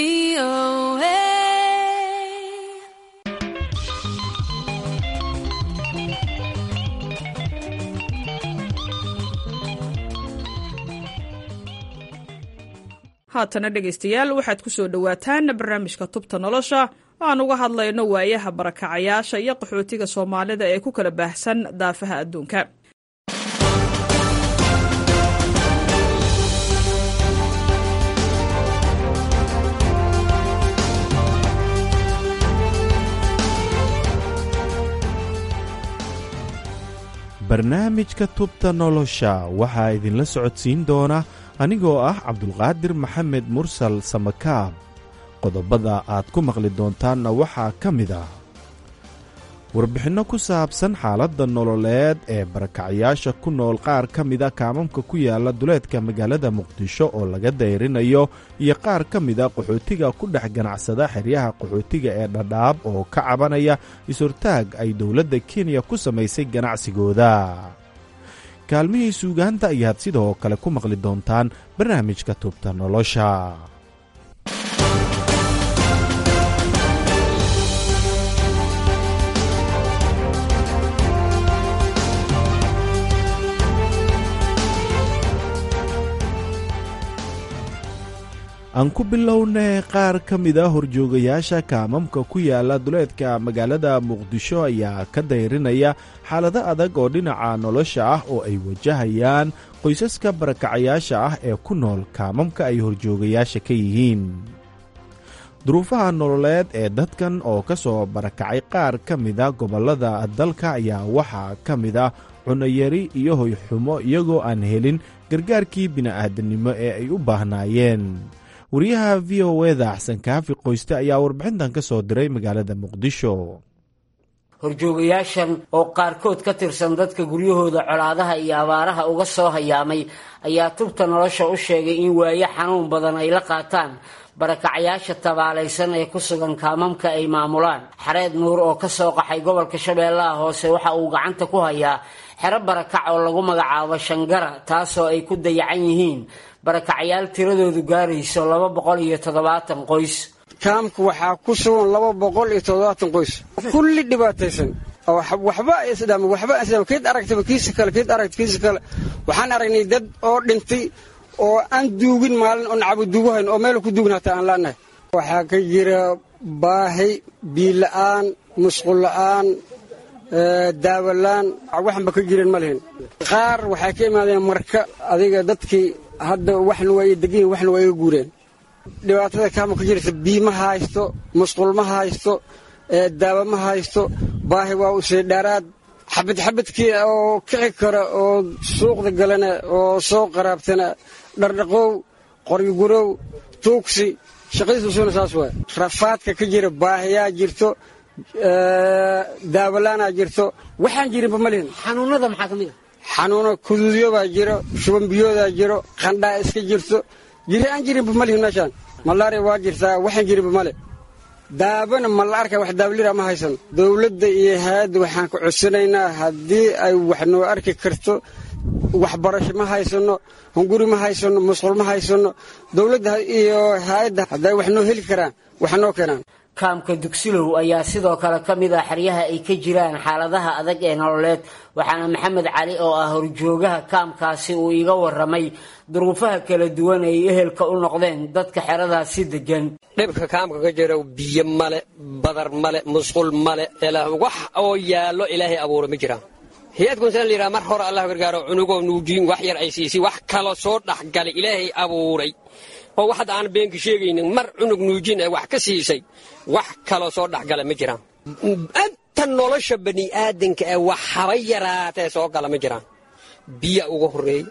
haatana dhegaystayaal waxaad ku soo dhowaataan barnaamijka tubta nolosha oo aan uga hadlayno waayaha barakacayaasha iyo qaxootiga soomaalida ee ku kala baahsan daafaha adduunka barnaamijka tubta nolosha waxaa idinla socodsiin doona anigoo ah cabdulqaadir maxamed mursal samakaab qodobada aad ku maqli doontaanna waxaa ka mid ah warbixinno ku saabsan xaaladda nololeed ee barakacyaasha ku nool qaar ka mida kaamamka ku yaala duleedka magaalada muqdisho oo laga dayrinayo iyo qaar ka mida qaxootiga ku dhex ganacsada xeryaha qaxootiga ee dhadhaab oo ka cabanaya is-hortaag ay dowladda kenya ku samaysay ganacsigooda kaalmihii suugaanta ayaad sidoo kale ku maqli doontaan barnaamijka tubta nolosha aan ku bilownay qaar ka mida horjoogayaasha kaamamka ku yaala duleedka magaalada muqdisho ayaa ka dayrinaya xaalado adag oo dhinaca nolosha ah oo ay wajahayaan qoysaska barakacayaasha ah ee ku nool kaamamka ay horjoogayaasha ka yihiin duruufaha nololeed ee dadkan oo ka soo barakacay qaar ka mida gobollada dalka ayaa waxaa ka mid ah cunayari iyo hoyxumo iyagoo aan helin gargaarkii bini'aadanimo ee ay u baahnaayeen wariyaha v o eda axsan kaafi qoyste ayaa warbixintan ka soo diray magaalada muqdisho horjoogayaashan oo qaarkood ka tirsan dadka guryahooda colaadaha iyo abaaraha uga soo hayaamay ayaa tubta nolosha u sheegay in waayo xanuun badan ay la qaataan barakacayaasha tabaalaysan ee ku sugan kaamamka ay maamulaan xareed nuur oo ka soo qaxay gobolka shabeellaha hoose waxa uu gacanta ku hayaa xero barakac oo lagu magacaabo shangara taasoo ay ku dayacan yihiin barakacyaal tiradoodu gaarayso laba boqol iyo toddobaatan qoys kaamka waxaa ku sugan laba boqol iyo toddobaatan qoys kulli dhibaataysan waxba isdham waxba isdham kiid aragtaba kiisa kale kiid aragta kiisa kale waxaan aragnay dad oo dhintay oo aan duugin maalin oo nacabo duugahayn oo meel ku duugin hataa aan laanahay waxaa ka jira baahi biila'aan musqul la'aan daawalaan waxanba ka jirin ma lihin qaar waxay ka imaadeen marka adiga dadkii hadda waxna waa degan waxna waa iga guureen dhibaatada kaama ka jirta bii ma haysto musqul ma haysto daawo ma haysto baahi waa usii dheeraad xabad xabadkii oo kici kara oo suuqda galana oo soo qaraabtana dhardhaqow qoryogurow tuugsi shaqadiisusuna saas waay rafaadka ka jira baahiyaa jirto daawalaanaa jirto waxaan jirinba ma lihin xanuunada maxaa ka mid a xanuuno kuduudyobaa jiro shubanbiyoodaa jiro qandhaa iska jirto jiri aan jirinba ma lihin meeshaan malaria waa jirtaa waxaan jirinba male daabana ma la arka wax daabalira ma haysan dowladda iyo hay-adda waxaan ka codsanaynaa haddii ay wax noo arki karto waxbarasho ma haysano hunguri ma haysano musqul ma haysano dowladda iyo hay-adda hadday wax noo heli karaan wax noo keenaan kaamka dugsilow ayaa sidoo kale ka mid ah xeryaha ay ka jiraan xaaladaha adag ee nololeed waxaana maxamed cali oo ah horjoogaha kaamkaasi uu iga waramay duruufaha kala duwan ay ehelka u noqdeen dadka xeradaasi degan dhibka kaamka ka jira biyo male badar male musqul male wax oo yaallo ilaahay abuura ma jiraan hay-adkunsaan la yidhaha mar hore allah gargaaro cunugoo nuujiin wax yar ay siisay wax kalo soo dhexgalay ilaahay abuuray oo wax hadda aan beenka sheegaynin mar cunug nuujin ee wax ka siisay wax kaloo soo dhexgala ma jiraan inta nolosha bani aadanka ee wax haba yaraatee soo gala ma jiraan biya ugu horreey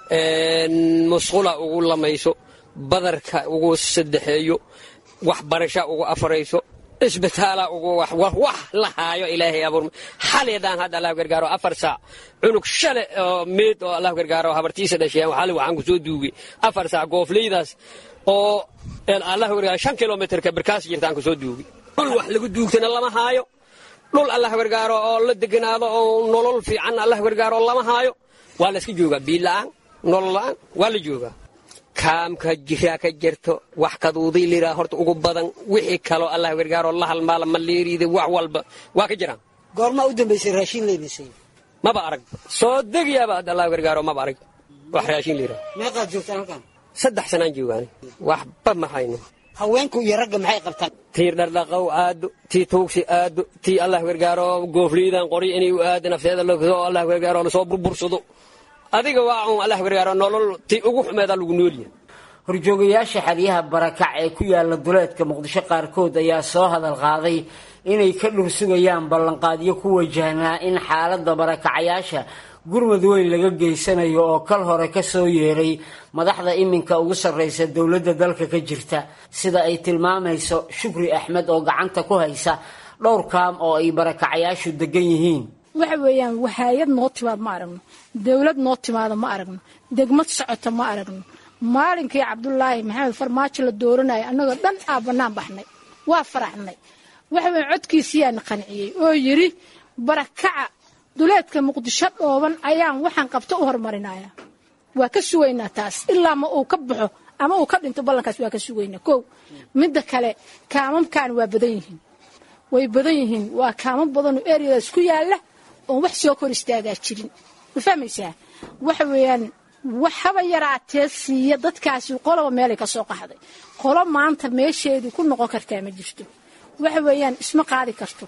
musqula ugu lamayso badarka ugu saddexeeyo waxbarasha ugu afarayso isbitaala ugu wax la haayo ilaahay abuur xaleedaan hadda allah gargaaro afar saac cunug shale oo meed oo allah gargaaro habartiisa dhasheen xali waxaan ku soo duugay afar saac goofleydaas oo allah gargaaro shan kilomitrka barkaas jirtaan ku soo duugay dhul wax lagu duugtana lama haayo dhul allah gargaaro oo la deganaado oo nolol fiican allah gargaaro lama haayo waa la iska joogaa biila'aan nolol la'aan waa la joogaa kaamka jiraa ka jirto wax kaduuday liraa horta ugu badan wixii kaloo allah gargaaroo la halmaala maleeriida wax walba waa ka jiraan goormaa u dambaysay raashin leydisay maba arag soo degayaaba hadda allah gargaaro maba arag wax raashin liraa meeqaad joogtaan halkan saddex sanaan joogaan waxba ma hayno haweenku iyo ragga maxay qabtaan tii dhardhaqow aado tii tuugsi aado tii allah gargaaro goofliydan qori inay u aado nafteeda loo allah gargaaro lasoo burbursado adiga waa un allah gargaaro nolol tii ugu xumeedaa lagu noolyahay horjoogayaasha xeryaha barakac ee ku yaala duleedka muqdisho qaarkood ayaa soo hadal qaaday inay ka dhur sugayaan ballanqaadyo ku wajahnaa in xaaladda barakacayaasha gurmad weyn laga geysanayo oo kal hore ka soo yeeray madaxda iminka ugu sarraysa dowladda dalka ka jirta sida ay tilmaamayso shukri axmed oo gacanta ku haysa dhowr kaam oo ay barakacayaashu degan yihiin waxa weeyaan hay-ad noo timaad ma aragno dowlad noo timaada ma aragno degmad socota ma aragno maalinkii cabdulaahi maxamed farmaajo la dooranaya annagoo dhan aa bannaan baxnay waa faraxnay waxa weyan codkiisiyaana qanciyey oo yidhi barakaca duleedka muqdisho dhooban ayaan waxaan qabto u horumarinaya waa ka sugaynaa taas ilaa ma uu ka baxo ama uu ka dhinto ballankaas waa ka sugaynaa kow midda kale kaamamkan waa badan yihiin way badan yihiin waa kaamam badanoo eryadaas ku yaalla oon wax soo kor istaagaa jirin ma fahmaysaa waxa weeyaan wax haba yaraatee siiya dadkaasi qoloba meelay ka soo qaxday qolo maanta meesheedii ku noqon kartaa ma jirto waxa weeyaan isma qaadi karto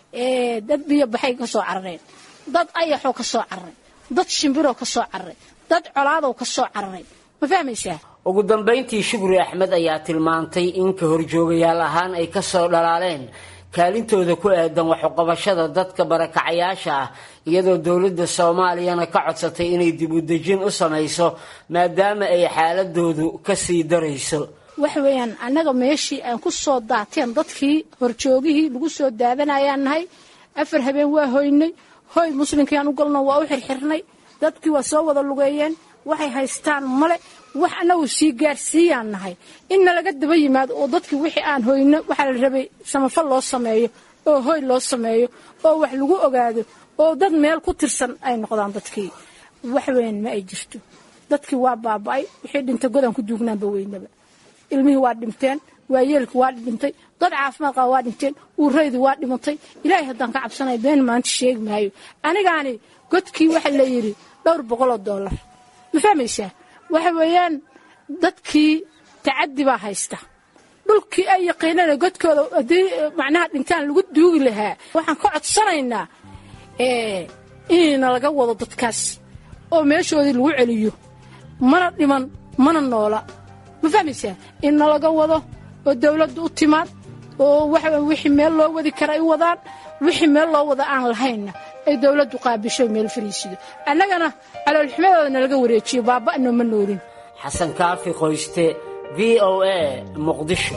dad biyo baxay ka soo carareen dad ayaxoo ka soo cararay dad shimbiroo ka soo cararay dad colaadow ka soo cararay ma fahmaysaa ugu dambayntii shukri axmed ayaa tilmaantay in ka horjoogayaal ahaan ay ka soo dhalaaleen kaalintooda ku aadan waxuqabashada dadka barakacayaasha ah iyadoo dowladda soomaaliyana ka codsatay inay dib u dejin u samayso maadaama ay xaaladoodu ka sii darayso waxa weeyaan annaga meeshii aan ku soo daateen dadkii horjoogihii lagu soo daadanayaan nahay afar habeen waa hoynay hoy muslimkiiaan u galno waa u xirxirnay dadkii waa soo wada lugeeyeen waxay haystaan male wax annagu sii gaarsiiyaan nahay inna laga daba yimaado oo dadkii wixii aan hoyno waxaa la rabay samafal loo sameeyo oo hoy loo sameeyo oo wax lagu ogaado oo dad meel ku tirsan ay noqdaan dadkii wax weyn ma ay jirto dadkii waa baaba'ay wixii dhinta godan ku duugnaanba weynaba ilmihii waa dhinteen waayeelka waa dhintay dad caafimaad qaba waa dhinteen uuraydu waa dhimatay ilaahay haddaan ka cabsanaya been maanta sheegi maayo anigaani godkii waxa la yidhi dhowr boqol oo dollar ma fahmaysaa waxa weeyaan dadkii tacaddi baa haysta dhulkii ay yaqiinana godkooda haddii macnaha dhintaan lagu duugi lahaa waxaan ka codsanaynaa inayna laga wado dadkaas oo meeshoodii lagu celiyo mana dhiman mana noola ma fahmaysaa inna laga wado oo dawladdu u timaad oo waxa wixii meel loo wadi kara ay wadaan wixii meel loo wada aan lahaynna ay dawladdu qaabisho meel fariisido annagana caloolxumadooda nalaga wareejiyo baaba'no ma noolin xasan kaafi qoyste v o a muqdisho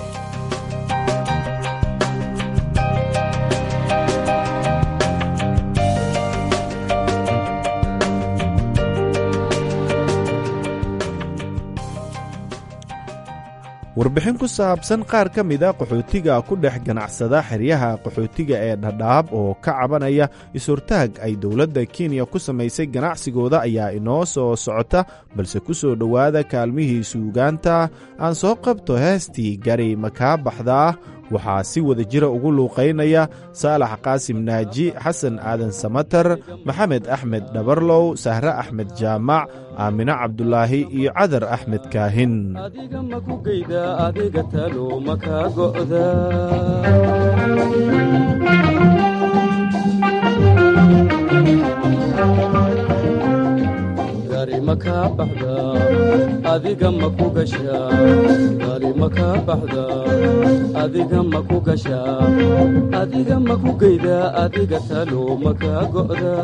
warbixin ku saabsan qaar ka mida qaxootiga ku dhex ganacsada xeryaha qaxootiga ee dhadhaab oo ka cabanaya is-hortaag ay dowladda kenya ku samaysay ganacsigooda ayaa inoo soo socota balse ku soo dhowaada kaalmihii suugaanta aan soo qabto heestii gari makaa baxdaa waxaa si wada jira ugu luuqaynaya saalax qaasim naaji xasan aadan samatar maxamed axmed dhabarlow sahre axmed jaamac aamine cabdulaahi iyo cadar axmed kaahin adiga maku geyda adiga talo makaa go'da gari makaa baxda adiga maku gasha gari makaa baxda adiga maku gasha adiga maku geyda adiga talo makaa go'da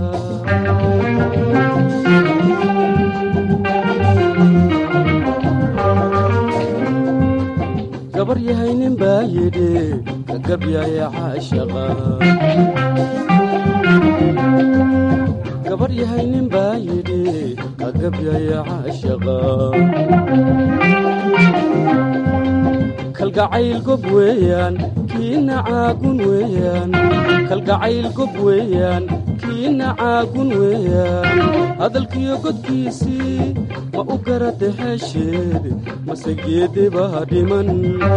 gabar yahay nin baa yidhi ka gabyaya caashaqa gabar yahay nin baa yidhi ka gabyaya caashaqa kalgacayl gob weeyaan kiina caagun weeyaan kalgacayl gob weeyaan kiina caagun weeyaan hadalkiyo godkiisii ma u garada hesheed mase geedibaa dhiman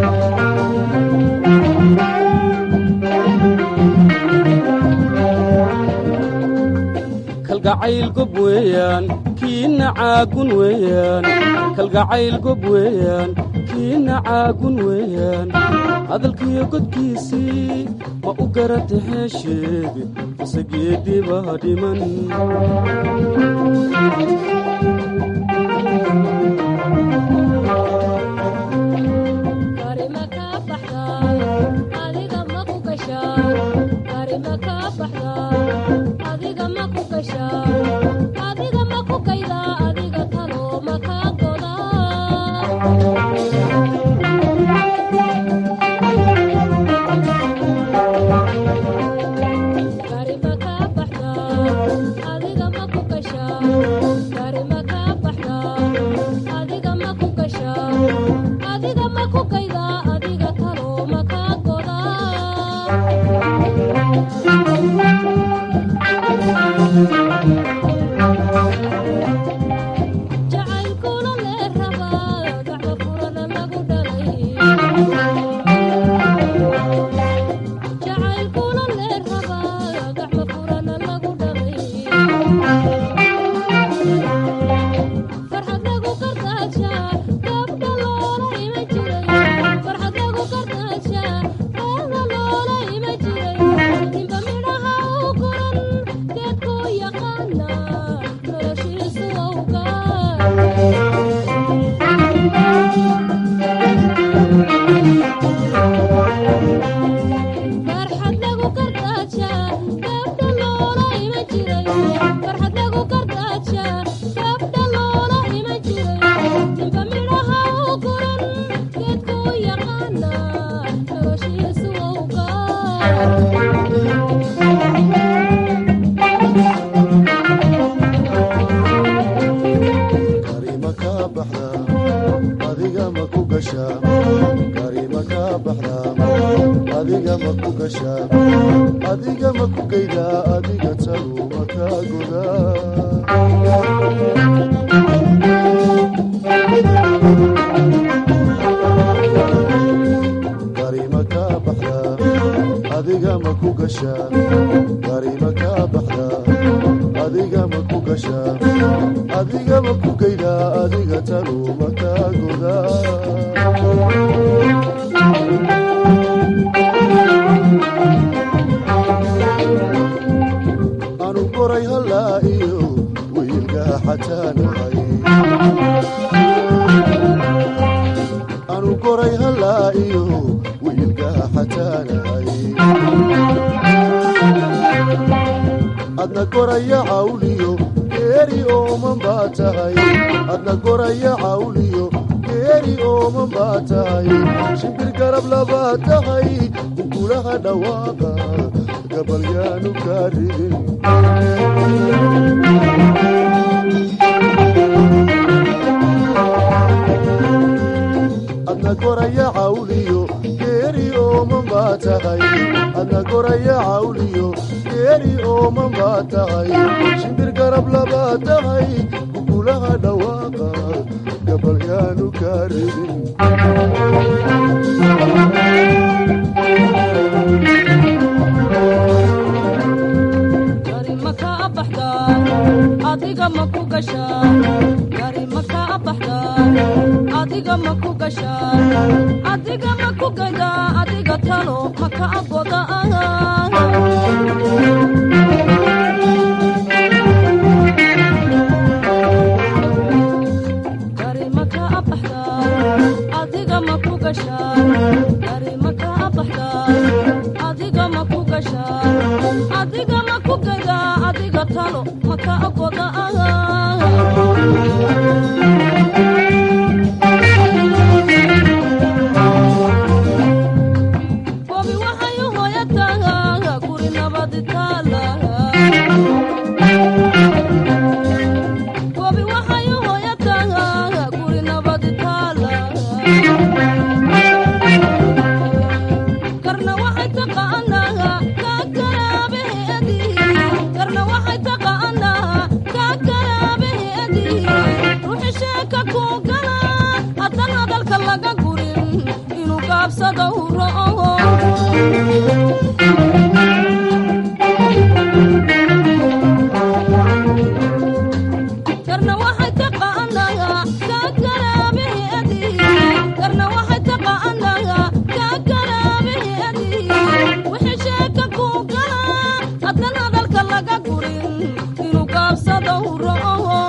kalgacayl gob weeyaan kiina caagun weeyaan kalgacayl gob weeyaan kiina caagun weeyaan hadalkiyo godkiisii ma u garata heesheed mase geedibaa dhiman ku gashaa gari ma kaa baxdaa adiga ma ku gashaa adiga ma ku geydaa adiga tanu ma kaa godaa anu koray hallaa iyo wiilkaa xataanahay anu koray hallaa iyo wiilkaa xataanahay adna koraya cawliyo geeri ooman baa tahay adna koraya cawliyo geeri ooman baa tahay shimbir garab labaa tahay kukulaha dhawaaqa gabalyaanu kaa ridin adna koraya cawliyo geeri ooman baa tahay adna koraya cawliyo geeri ooman baa tahay shimbir garab labaa tahay kukulaha dhawaaqa gabalyaanu kaa ridin gari ma kaa baxdaa adiga ma ku gashaa gari ma kaa baxdaa adiga ma ku gashaa adiga ma ku gadaa adiga talo ma kaa goda gari ma kaa baxdaa adiga ma ku gashaa gari ma kaa baxdaa adiga ma ku gashaa adiga ma ku gadaa adiga talo ma kaa goda gobi waxay u hoyataa guri nabadi taala gobi waxay u hoyataa guri nabadi taala karna waxay taqaanaa kaa garaabeedi karna waxay taqaanaa kaa garaabeedi ruuxi sheeka ku gala haddan hadalka laga gurin inuu gaabsada u ro'o karna waxay taqaanaa kaa garaabeedi karna waxay taqaanaa kaa garaabeedi wixii sheeka ku gala haddan hadalka laga gurin inuu gaabsada u ro'o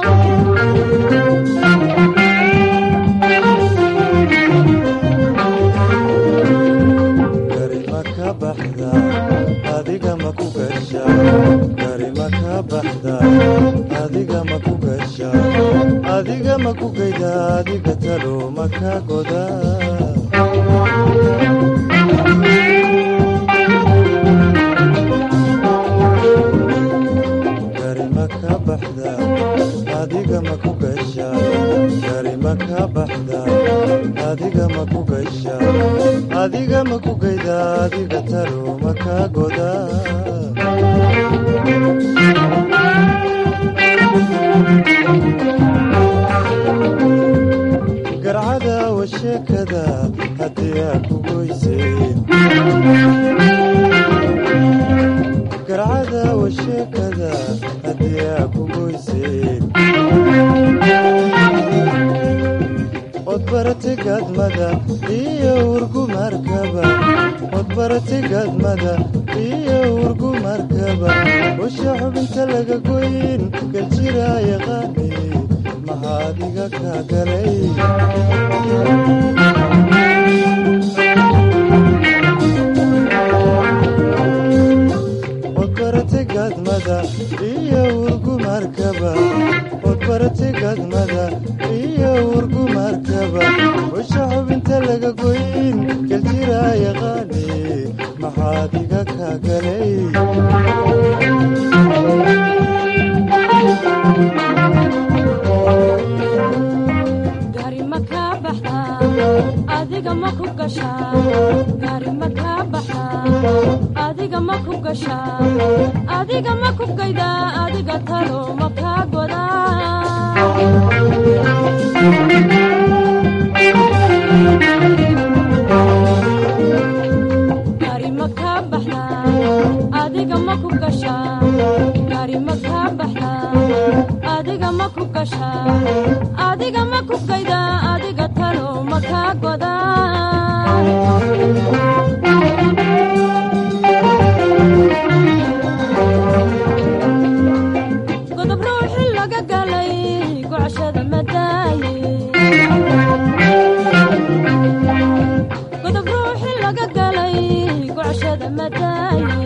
gari ma ka baxdaa adiga ma ku gashaa gari ma ka baxdaa adiga ma ku gashaa adiga ma ku geydaa adiga talo ma ka godaa gari ma ka baxdaa adiga ma ku gashaa gari ma ka baxdaa adiga ma ku gashaa adiga ma ku geydaa adiga talo ma ka godaa garcada washeekada haddii aa ku goyseen garcada washeekada haddii aa ku goyseen odbarate gadmada iyo urgumarkaba odbarate gadmada iyo urgumarkaba usha xubinta laga goyn galjira yaqaani maxaadiga ka galay odbarate gadmada iyo urgumarkaba odbarate gadmada iyo urgumarkaba usha xubinta laga goyn galjira yaqaani maxaadiga ka galay gari ma kaa baxdaa adiga ma ku gashaa gari ma kaa baxdaa adiga ma ku gashaa adiga ma ku gaydaa adiga talo ma kaa godaa gari ma kaa baxdaa ma ku gashaa gaari ma kaa baxdaa adiga ma ku gashaa adiga ma ku gaydaa adiga talo ma kaa godaa godob ruuxi laga galay gocashada madaaye godob ruuxi laga galay gocashada madaaye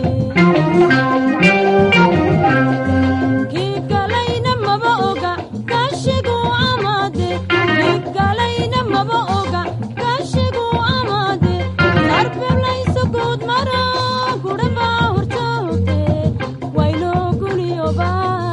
kii galayna maba oga kaashigu amaade kii galayna maba oga kaashigu amaade arbeblayso guud mara gudhaba horjoogte waynoo guniyoba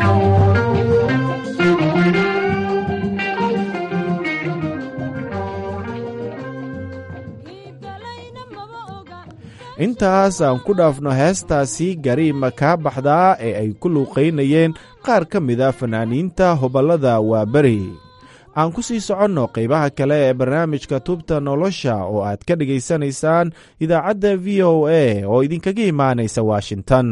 intaas aan ku dhaafno heestaasi gariima kaa baxdaa ee ay ku luuqaynayeen qaar ka mida fanaaniinta hoballada waaberi aan ku sii soconno qaybaha kale ee barnaamijka tubta nolosha oo aad ka dhegaysanaysaan idaacadda v o a oo idinkaga imaanaysa washington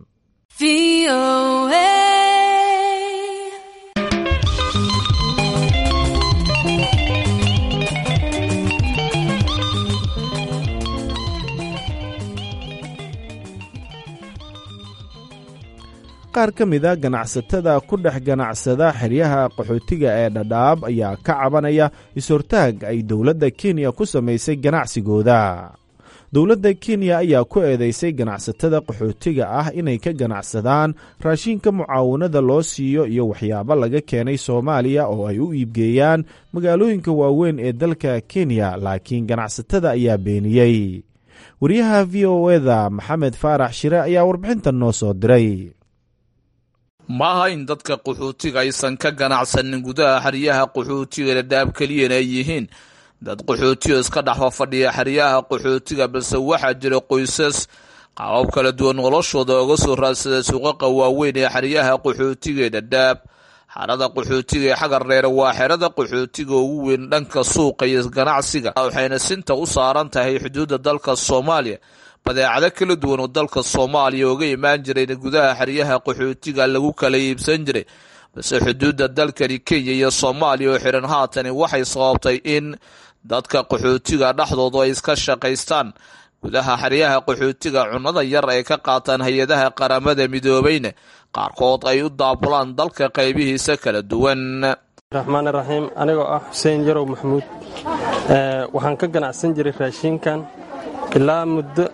qaar ka mida ganacsatada ku dhex ganacsada xeryaha qaxootiga ee dhadhaab ayaa ka cabanaya is-hortaag ay dowladda kenya ku samaysay ganacsigooda dowladda kenya ayaa ku eedeysay ganacsatada qaxootiga ah inay ka ganacsadaan raashinka mucaawanada loo siiyo iyo waxyaabo laga keenay soomaaliya oo ay u iibgeeyaan magaalooyinka waaweyn ee dalka kenya laakiin ganacsatada ayaa beeniyey wariyaha v o eda maxamed faarax shire ayaa warbixintan noo soo diray maaha in dadka qaxootiga aysan ka ganacsanin gudaha xeryaha qaxootiga dhadhaab keliyana ay yihiin dad qaxootiga iska dhexfa fadhiya xeryaha qaxootiga balse waxaa jira qoysas qaabab kala duwan noloshooda oga soo raadsada suuqaqa waaweyn ee xeryaha qaxootiga ee dhadhaab xerada qaxootiga ee xagar dheere waa xerada qaxootiga ugu weyn dhanka suuqa iyo ganacsiga waxayna sinta u saaran tahay xuduudda dalka soomaaliya badeecado kala duwan oo dalka soomaaliya oga imaan jirayna gudaha xeryaha qaxootiga lagu kala iibsan jiray balse xuduudda dalkani kenya iyo soomaaliya oo xiran haatani waxay sababtay in dadka qaxootiga dhexdoodu ay iska shaqaystaan gudaha xeryaha qaxootiga cunnada yar ay ka qaataan hay-adaha qaramada midoobayna qaarkood ay u daabulaan dalka qaybihiisa kala duwan raxmaan raxiim anigoo ah xuseen yarow maxamuud waxaan ka ganacsan jiray raashiinkan ilaa muddo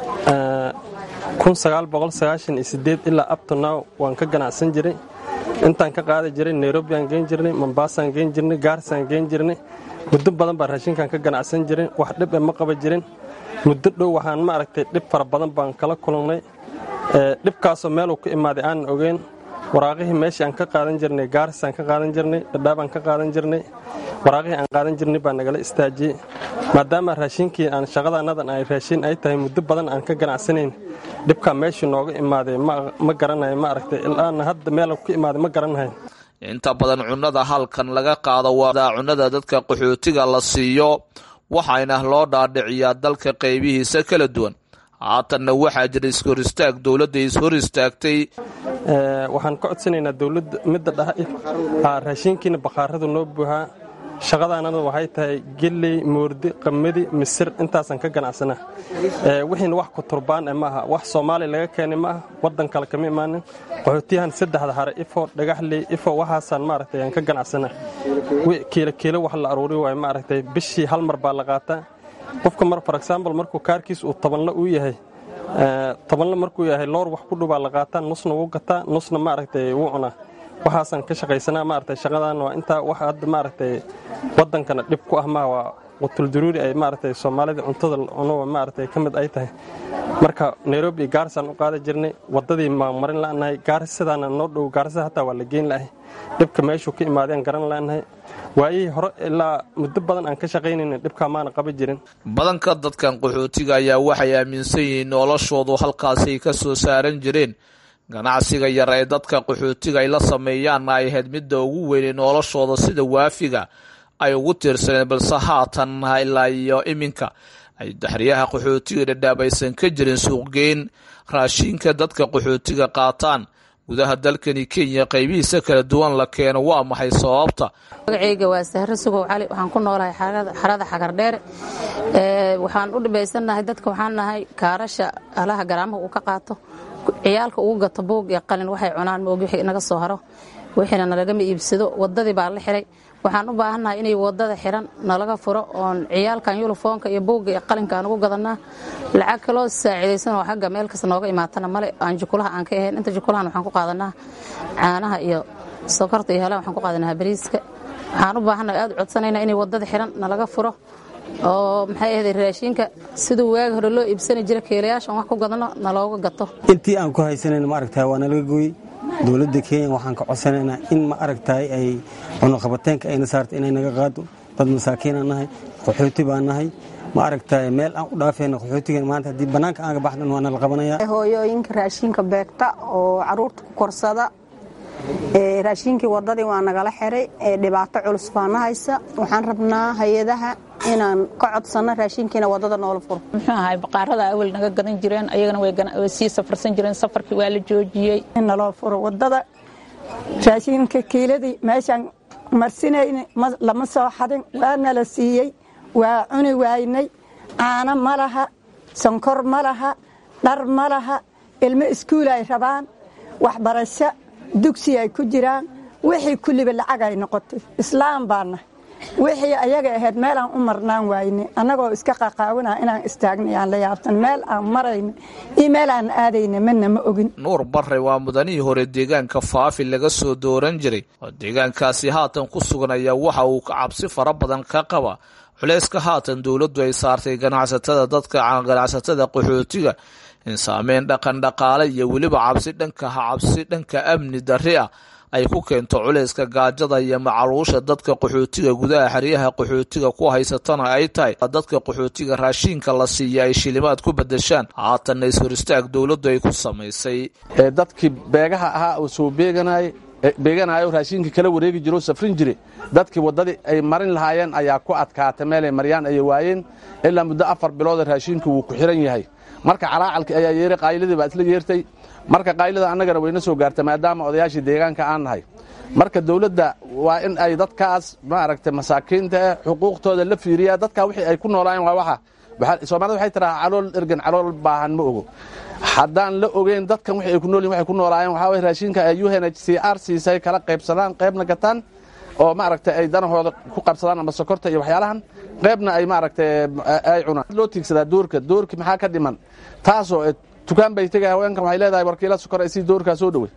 ilaa abtonow waan ka ganacsan jiray intaan ka qaadi jiray nairobi aan geen jirnay mombasaan geen jirnay gaarisaan geen jirnay muddo badan baa raashinkan ka ganacsan jirin wax dhib e ma qaba jirin muddo dhow waxaan ma aragtay dhib fara badan baan kala kulannay dhibkaasoo meeluu ka imaaday aanan ogeyn waraaqihii meeshii aan ka qaadan jirnay gaarisaan ka qaadan jirnay dhadhaabaan ka qaadan jirnay waraaqihii aan qaadan jirnay baa nagala istaajiyey maadaama raashinkii aan shaqadaannadan ay raashin ay tahay muddo badan aan ka ganacsanayn dhibkaa meeshii nooga imaaday ma garanayo ma aragtay ilaana hadda meel ka imaaday ma garanahayn inta badan cunnada halkan laga qaado waa cunnada dadka qaxootiga la siiyo waxayna loo dhaadhiciyaa dalka qaybihiisa kala duwan haatanna waxaa jira ishor istaag dowladda ishor istaagtay waxaan ka codsanaynaa dowladda midda dhaha raashinkiina bakhaaradu noo buuhaa shaqadaanada waxay tahay geley moordi qamadi misir intaasaan ka ganacsanaa wixiina wax kuturbaan e maaha wax soomaaliya laga keenay ma aha waddan kale kama imaanin qaxootiyahan saddexda hare ifo dhagaxley ifo waxaasaan maaragtay aan ka ganacsanaa kiilo kiilo wax la aruuri waayo maaragtay bishii hal mar baa la qaataa qofka mar for example markuu kaarkiis uu tobanla uu yahay tobanla markuu yahay loor wax ku dhubaa la qaataa nusna wuu gataa nusna maaragtay wuu cunaa waxaasaan ka shaqaysanaa maaragtay shaqadan waa intaa wax hadda maaragtay waddankana dhib ku ah maa waa qutulduruuri ay maaragtay soomaalida cuntada cuno maaragtay ka mid ay tahay marka nairobi iyo gaarisaan u qaada jirnay waddadii maamarin la'nahay gaaris sidaana noo dhow gaarisada hataa waa la geyn la'ahay dhibka meeshuu ka imaadeen garan la'nahay waayihii hore ilaa muddo badan aan ka shaqaynayna dhibkaa maana qaba jirin badanka dadkan qaxootiga ayaa waxay aaminsan yihiin noloshoodu halkaasay ka soo saaran jireen ganacsiga yar ee dadka qaxootiga ay la sameeyaanna ay ahayd midda ugu weynay noloshooda sida waafiga ay ugu tiirsaneen balse haatan ilaa iyo iminka ay daxriyaha qaxootiga dhadhaab aysan ka jirin suuqgeyn raashiinka dadka qaxootiga qaataan gudaha dalkani kenya qaybihiisa kala duwan la keeno waa maxay sababta magacayga waa sahre sugow cali waxaan ku noolahay xarada xagardheere waxaan u dhibaysanahay dadka waxaan nahay kaarasha alaha garaamaha uu ka qaato ciyaalka ugu gato buug iyo qalin waxay cunaan moogi wixii naga soo haro wixiina nalagama iibsado wadadii baa la xiray waxaan u baahannahay inay wadada xiran nalaga furo oon ciyaalkan yunifoonka iyo buugga iyo qalinkaan ugu gadanaa lacag kaloo saacidaysan oo xagga meel kasta nooga imaatana male aan jukulaha aan ka ahayn inta jukulahan waxaan ku qaadanaa caanaha iyo sokorta iyo helaha waxaan ku qaadanaa bariiska waxaan u baahannahay aad u codsanaynaa inay wadada xiran nalaga furo oo maxay ahayd raashinka siduu waagi hore loo iibsani jira keelayaashan wax ku gadano nalooga gato intii aan ku haysanayna ma aragtahay waa nalaga gooyey dowladda kenya waxaan ka codsanaynaa in ma aragtahay ay cunuqabateenka ayna saarta inay naga qaado dad masaakiinaan nahay qaxooti baan nahay ma aragtahay meel aan u dhaafayna qaxootigan maanta haddii bannaanka aan ka baxdan waa nala qabanaya hooyooyinka raashinka beegta oo caruurta ku korsada raashinkii wadadii waa nagala xiray dhibaato culus baana haysa waxaan rabnaa hay-adaha inaan ka codsanno raashinkiina wadada noola furo muxuu ahay baqaarada awel naga gadan jireen ayagana way sii safarsan jireen safarkii waa la joojiyey in naloo furo wadada raashinka kiiladii meeshaan marsinayna lama soo xadin waa nala siiyey waa cuni waynay caano ma laha sonkor ma laha dhar ma laha ilmo iskuul ay rabaan waxbarasho dugsi ay ku jiraan wixii kulliba lacag ay noqotay islaam baana wixii ayaga ahayd meel aan u marnaan waayne annagoo iska qaqaawina inaan istaagnay aan la yaabsan meel aan marayna iyo meel aan aadayna mana ma ogin nuur barre waa mudanihii hore deegaanka faafi laga soo dooran jiray oo deegaankaasi haatan ku sugan ayaa waxa uu ka cabsi fara badan ka qaba culayska haatan dowladdu ay saartay ganacsatada dadka ganacsatada qaxootiga in saameyn dhaqan dhaqaale iyo weliba cabsi dhanka cabsi dhanka amni darri ah ay ku keento culayska gaajada iyo macaluusha dadka qaxootiga gudaha xeryaha qaxootiga ku haysatana ay tahay dadka qaxootiga raashiinka la siiya ay shilimaad ku bedeshaan haatanna is-hor istaag dowladdu ay ku samaysay dadkii beegaha ahaa oo soo beeganay beeganayo raashiinka kala wareegi jiro safrin jire dadkii waddadii ay marin lahaayeen ayaa ku adkaatay meelay maryaan ayay waayeen ilaa muddo afar bilooda raashiinku wuu ku xiran yahay marka calaacalkii ayaa yeeray qaayladii baa isla yeertay marka qaylada annagana wayna soo gaartay maadaama odayaashii deegaanka aan nahay marka dowladda waa in ay dadkaas maaragtay masaakiinta eh xuquuqtooda la fiiriyaa dadkaa wixii ay ku noolaayeen waa waxa soomaalida waxay tiraa calool ergan calool baahan ma ogo haddaan la ogeyn dadkan wixii ay ku noolyihin waxay ku noolaayeen waxaa waye raashinka ay u n h c r siisay kala qaybsadaan qaybna gataan oo maaragtay ay danahooda ku qabsadaan ama sokorta iyo waxyaalahan qaybna ay maaragtay ay cunaan loo tiigsadaa doorka doorki maxaa ka dhiman taasoo tukaan bay tegay haweenkan waxay leedahay warkiila sokor ay sii doorkaa soo dhowey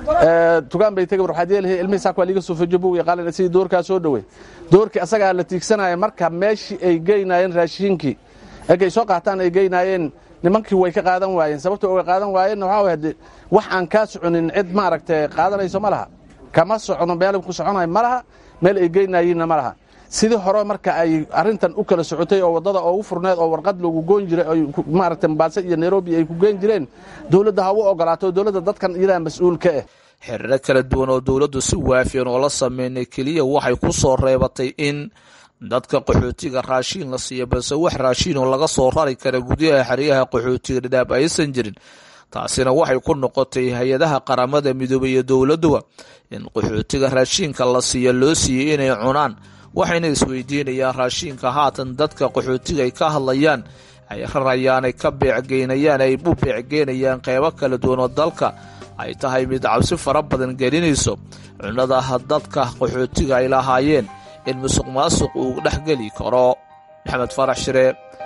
tukaan bay tegay war waxaad yeelahay ilmihii saak waa liiga soo fejo buug iyo qalin sii doorkaa soo dhowey doorkii asagaa la tiigsanaya marka meeshii ay geynaayeen raashiinkii egay soo qaataan ay geynaayeen nimankii way ka qaadan waayeen sababta uga qaadan waayeenna waxaa way hade wax aan kaa soconin cid maaragtay qaadanayso ma laha kama socono meel ku soconayo ma laha meel ay geynayiinna ma laha sidii hore marka ay arintan u kala socotay oo waddada oogu furneed oo warqad loogu goon jiray maaragtay mombaaso iyo nairobi ay ku geen jireen dowladda ha u ogolaato dowladda dadkan iyadaa mas-uul ka ah xiriiro kala duwan oo dowladdu si waafiyan oo la sameynay keliya waxay ku soo reebatay in dadka qaxootiga raashiin la siiya balse wax raashiin oo laga soo rari kara gudaha xeryaha qaxootiga dhadhaab aysan jirin taasina waxay ku noqotay hay-adaha qaramada midoobay iyo dowladduba in qaxootiga raashiinka la siiya loo siiyey inay cunaan waxayna isweydiinayaan raashiinka haatan dadka qaxootiga ay ka hadlayaan ay rarayaan ay ka beecgeynayaan ay u beecgeynayaan qeybo kala duwan oo dalka ay tahay mid cabsi fara badan gelinayso cunadaha dadka qaxootiga ay lahaayeen in musuq maasuq uu dhex geli karo maxamed farax shire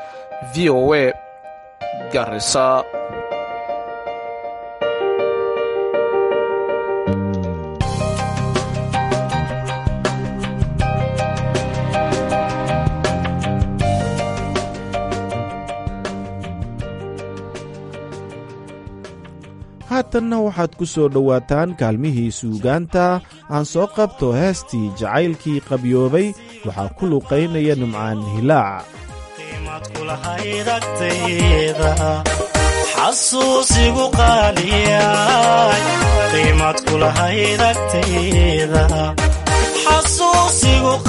v o a garisa haatanna waxaad ku soo dhowaataan kaalmihii suugaanta aan soo qabto heestii jacaylkii qabyoobay waxaa ku luqaynaya nimcaan hilaac xasuusigu qaaliyay qiimad kulahayd agtayda xasuusigu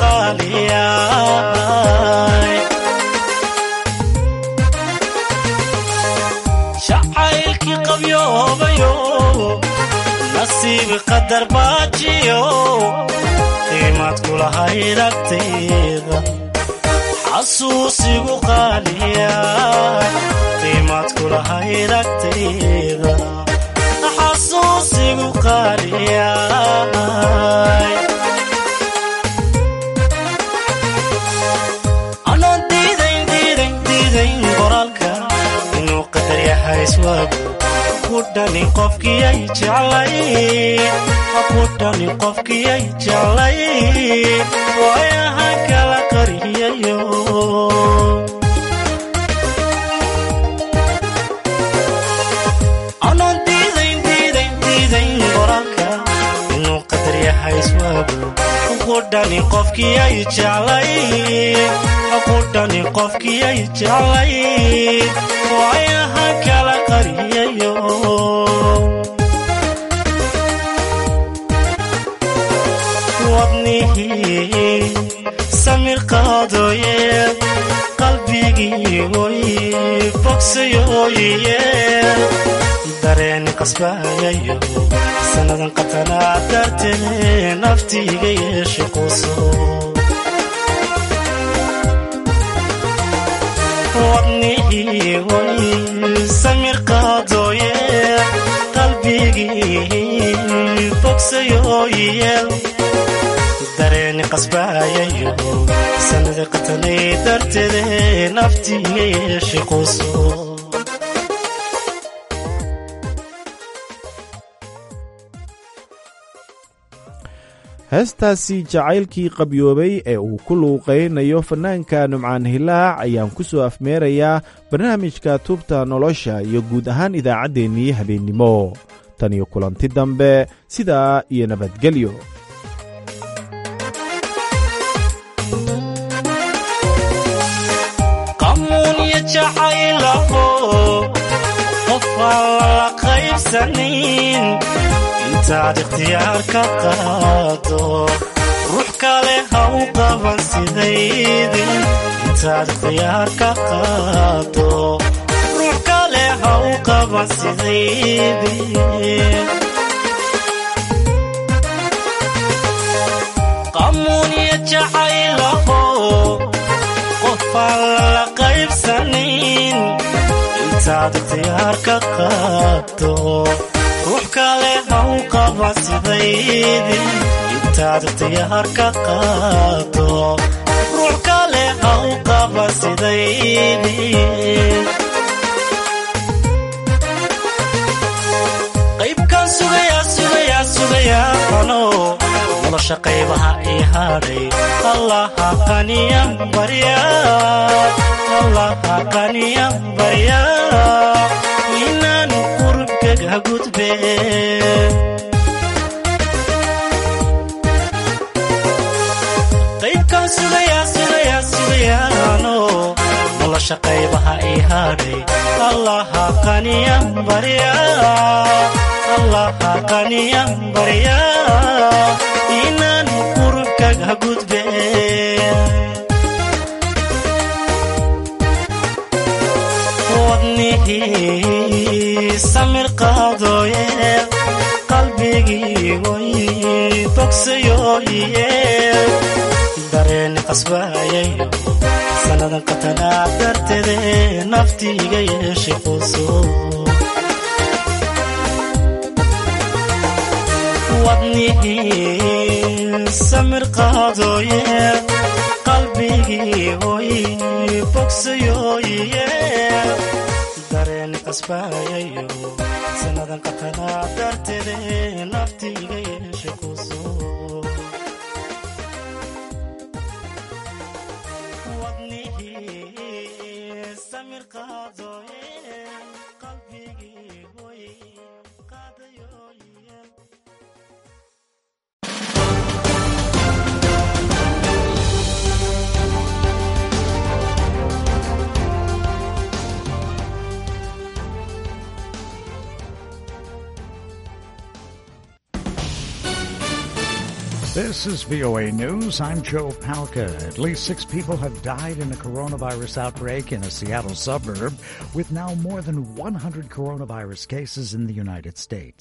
qaaliyay jacaylkii qabyoobayo nasiib qadar baajiyo qiimaad kulahayd agtayda xasuusigu qaaliya qiimaad kulahayd agtayda xasuusigu qaaliya anoo diidayn diidayn diidayn qoraalka inuu qadar yahay iswaagu ku dhani qofkiyay jeclay ku dhani qofkiyay jeclay waayaha kala qariyayo anoon diidayn diidayn diidayn qoraalka inuu qadar yahay iswaagu ku dhani qofkiyay jeclay ku dhani qofkiyay jeclay waayaha kala qariyayo wadnihii samir qaadooye qalbigii oy bogsayooye dareen qasbayayo sannadan qatanaa dartee naftiiga yeeshe quuso wadnihii oy samir qaadooye qalbigii bogsayooye dareeni qasbayayo sanada qatanay darteede naftiiga yeeshe quuso heestaasi jacaylkii qabyoobay ee uu ku luuqaynayo fannaanka numcaan hilaac ayaan ku soo afmeerayaa barnaamijka tubta nolosha iyo guud ahaan idaacaddeenii habeennimo tan iyo kulanti dambe sidaa iyo nabadgelyo qamuunyo jacaylaho qof aan lala qaybsanin intaad ikhtiyaar ka qaado ruux kale ha u qaban sidaydin intaad ikhtiyaar ka qaado ruux kale ha u qaban sidaydin qamuunyo jacaylaho qofaan lala qaybsanin intaad ikhtiyaar ka qaado ruux kale ha u qaban sidaydin intaad ikhtiyaar ka qaado ruux kale ha u qaban sidaydin qaybkan sugayaa sugayaa sugayaa ano nolosha qaybaha ii hadhay allaha qaniyan barya allaha qaniyan barya inaan qurubkaga gudbe qaybkan sugayaa sugayaa sugayaano nolosha qaybaha ii hadhay allaha qaniyan barya allaha qaniyan barya inaan qurubkaga gudbe wadnihii samir qaadooye qalbigii oy bogsayooye dareeni qasbayayo sannadan qatanaa darteede naftiiga yeeshe quuso wadnihii samir qaadooye qalbigii oy bogsayooye dareeni qasbayayo sannadan qatanaa darteede naftiiga yeeshe quuso wadnihii samir qaadooye qalbigii oy qaadayooye This is VOA News. I'm Joe Palca. At least six people have died in a coronavirus outbreak in a Seattle suburb, with now more than 100 coronavirus cases in the United States.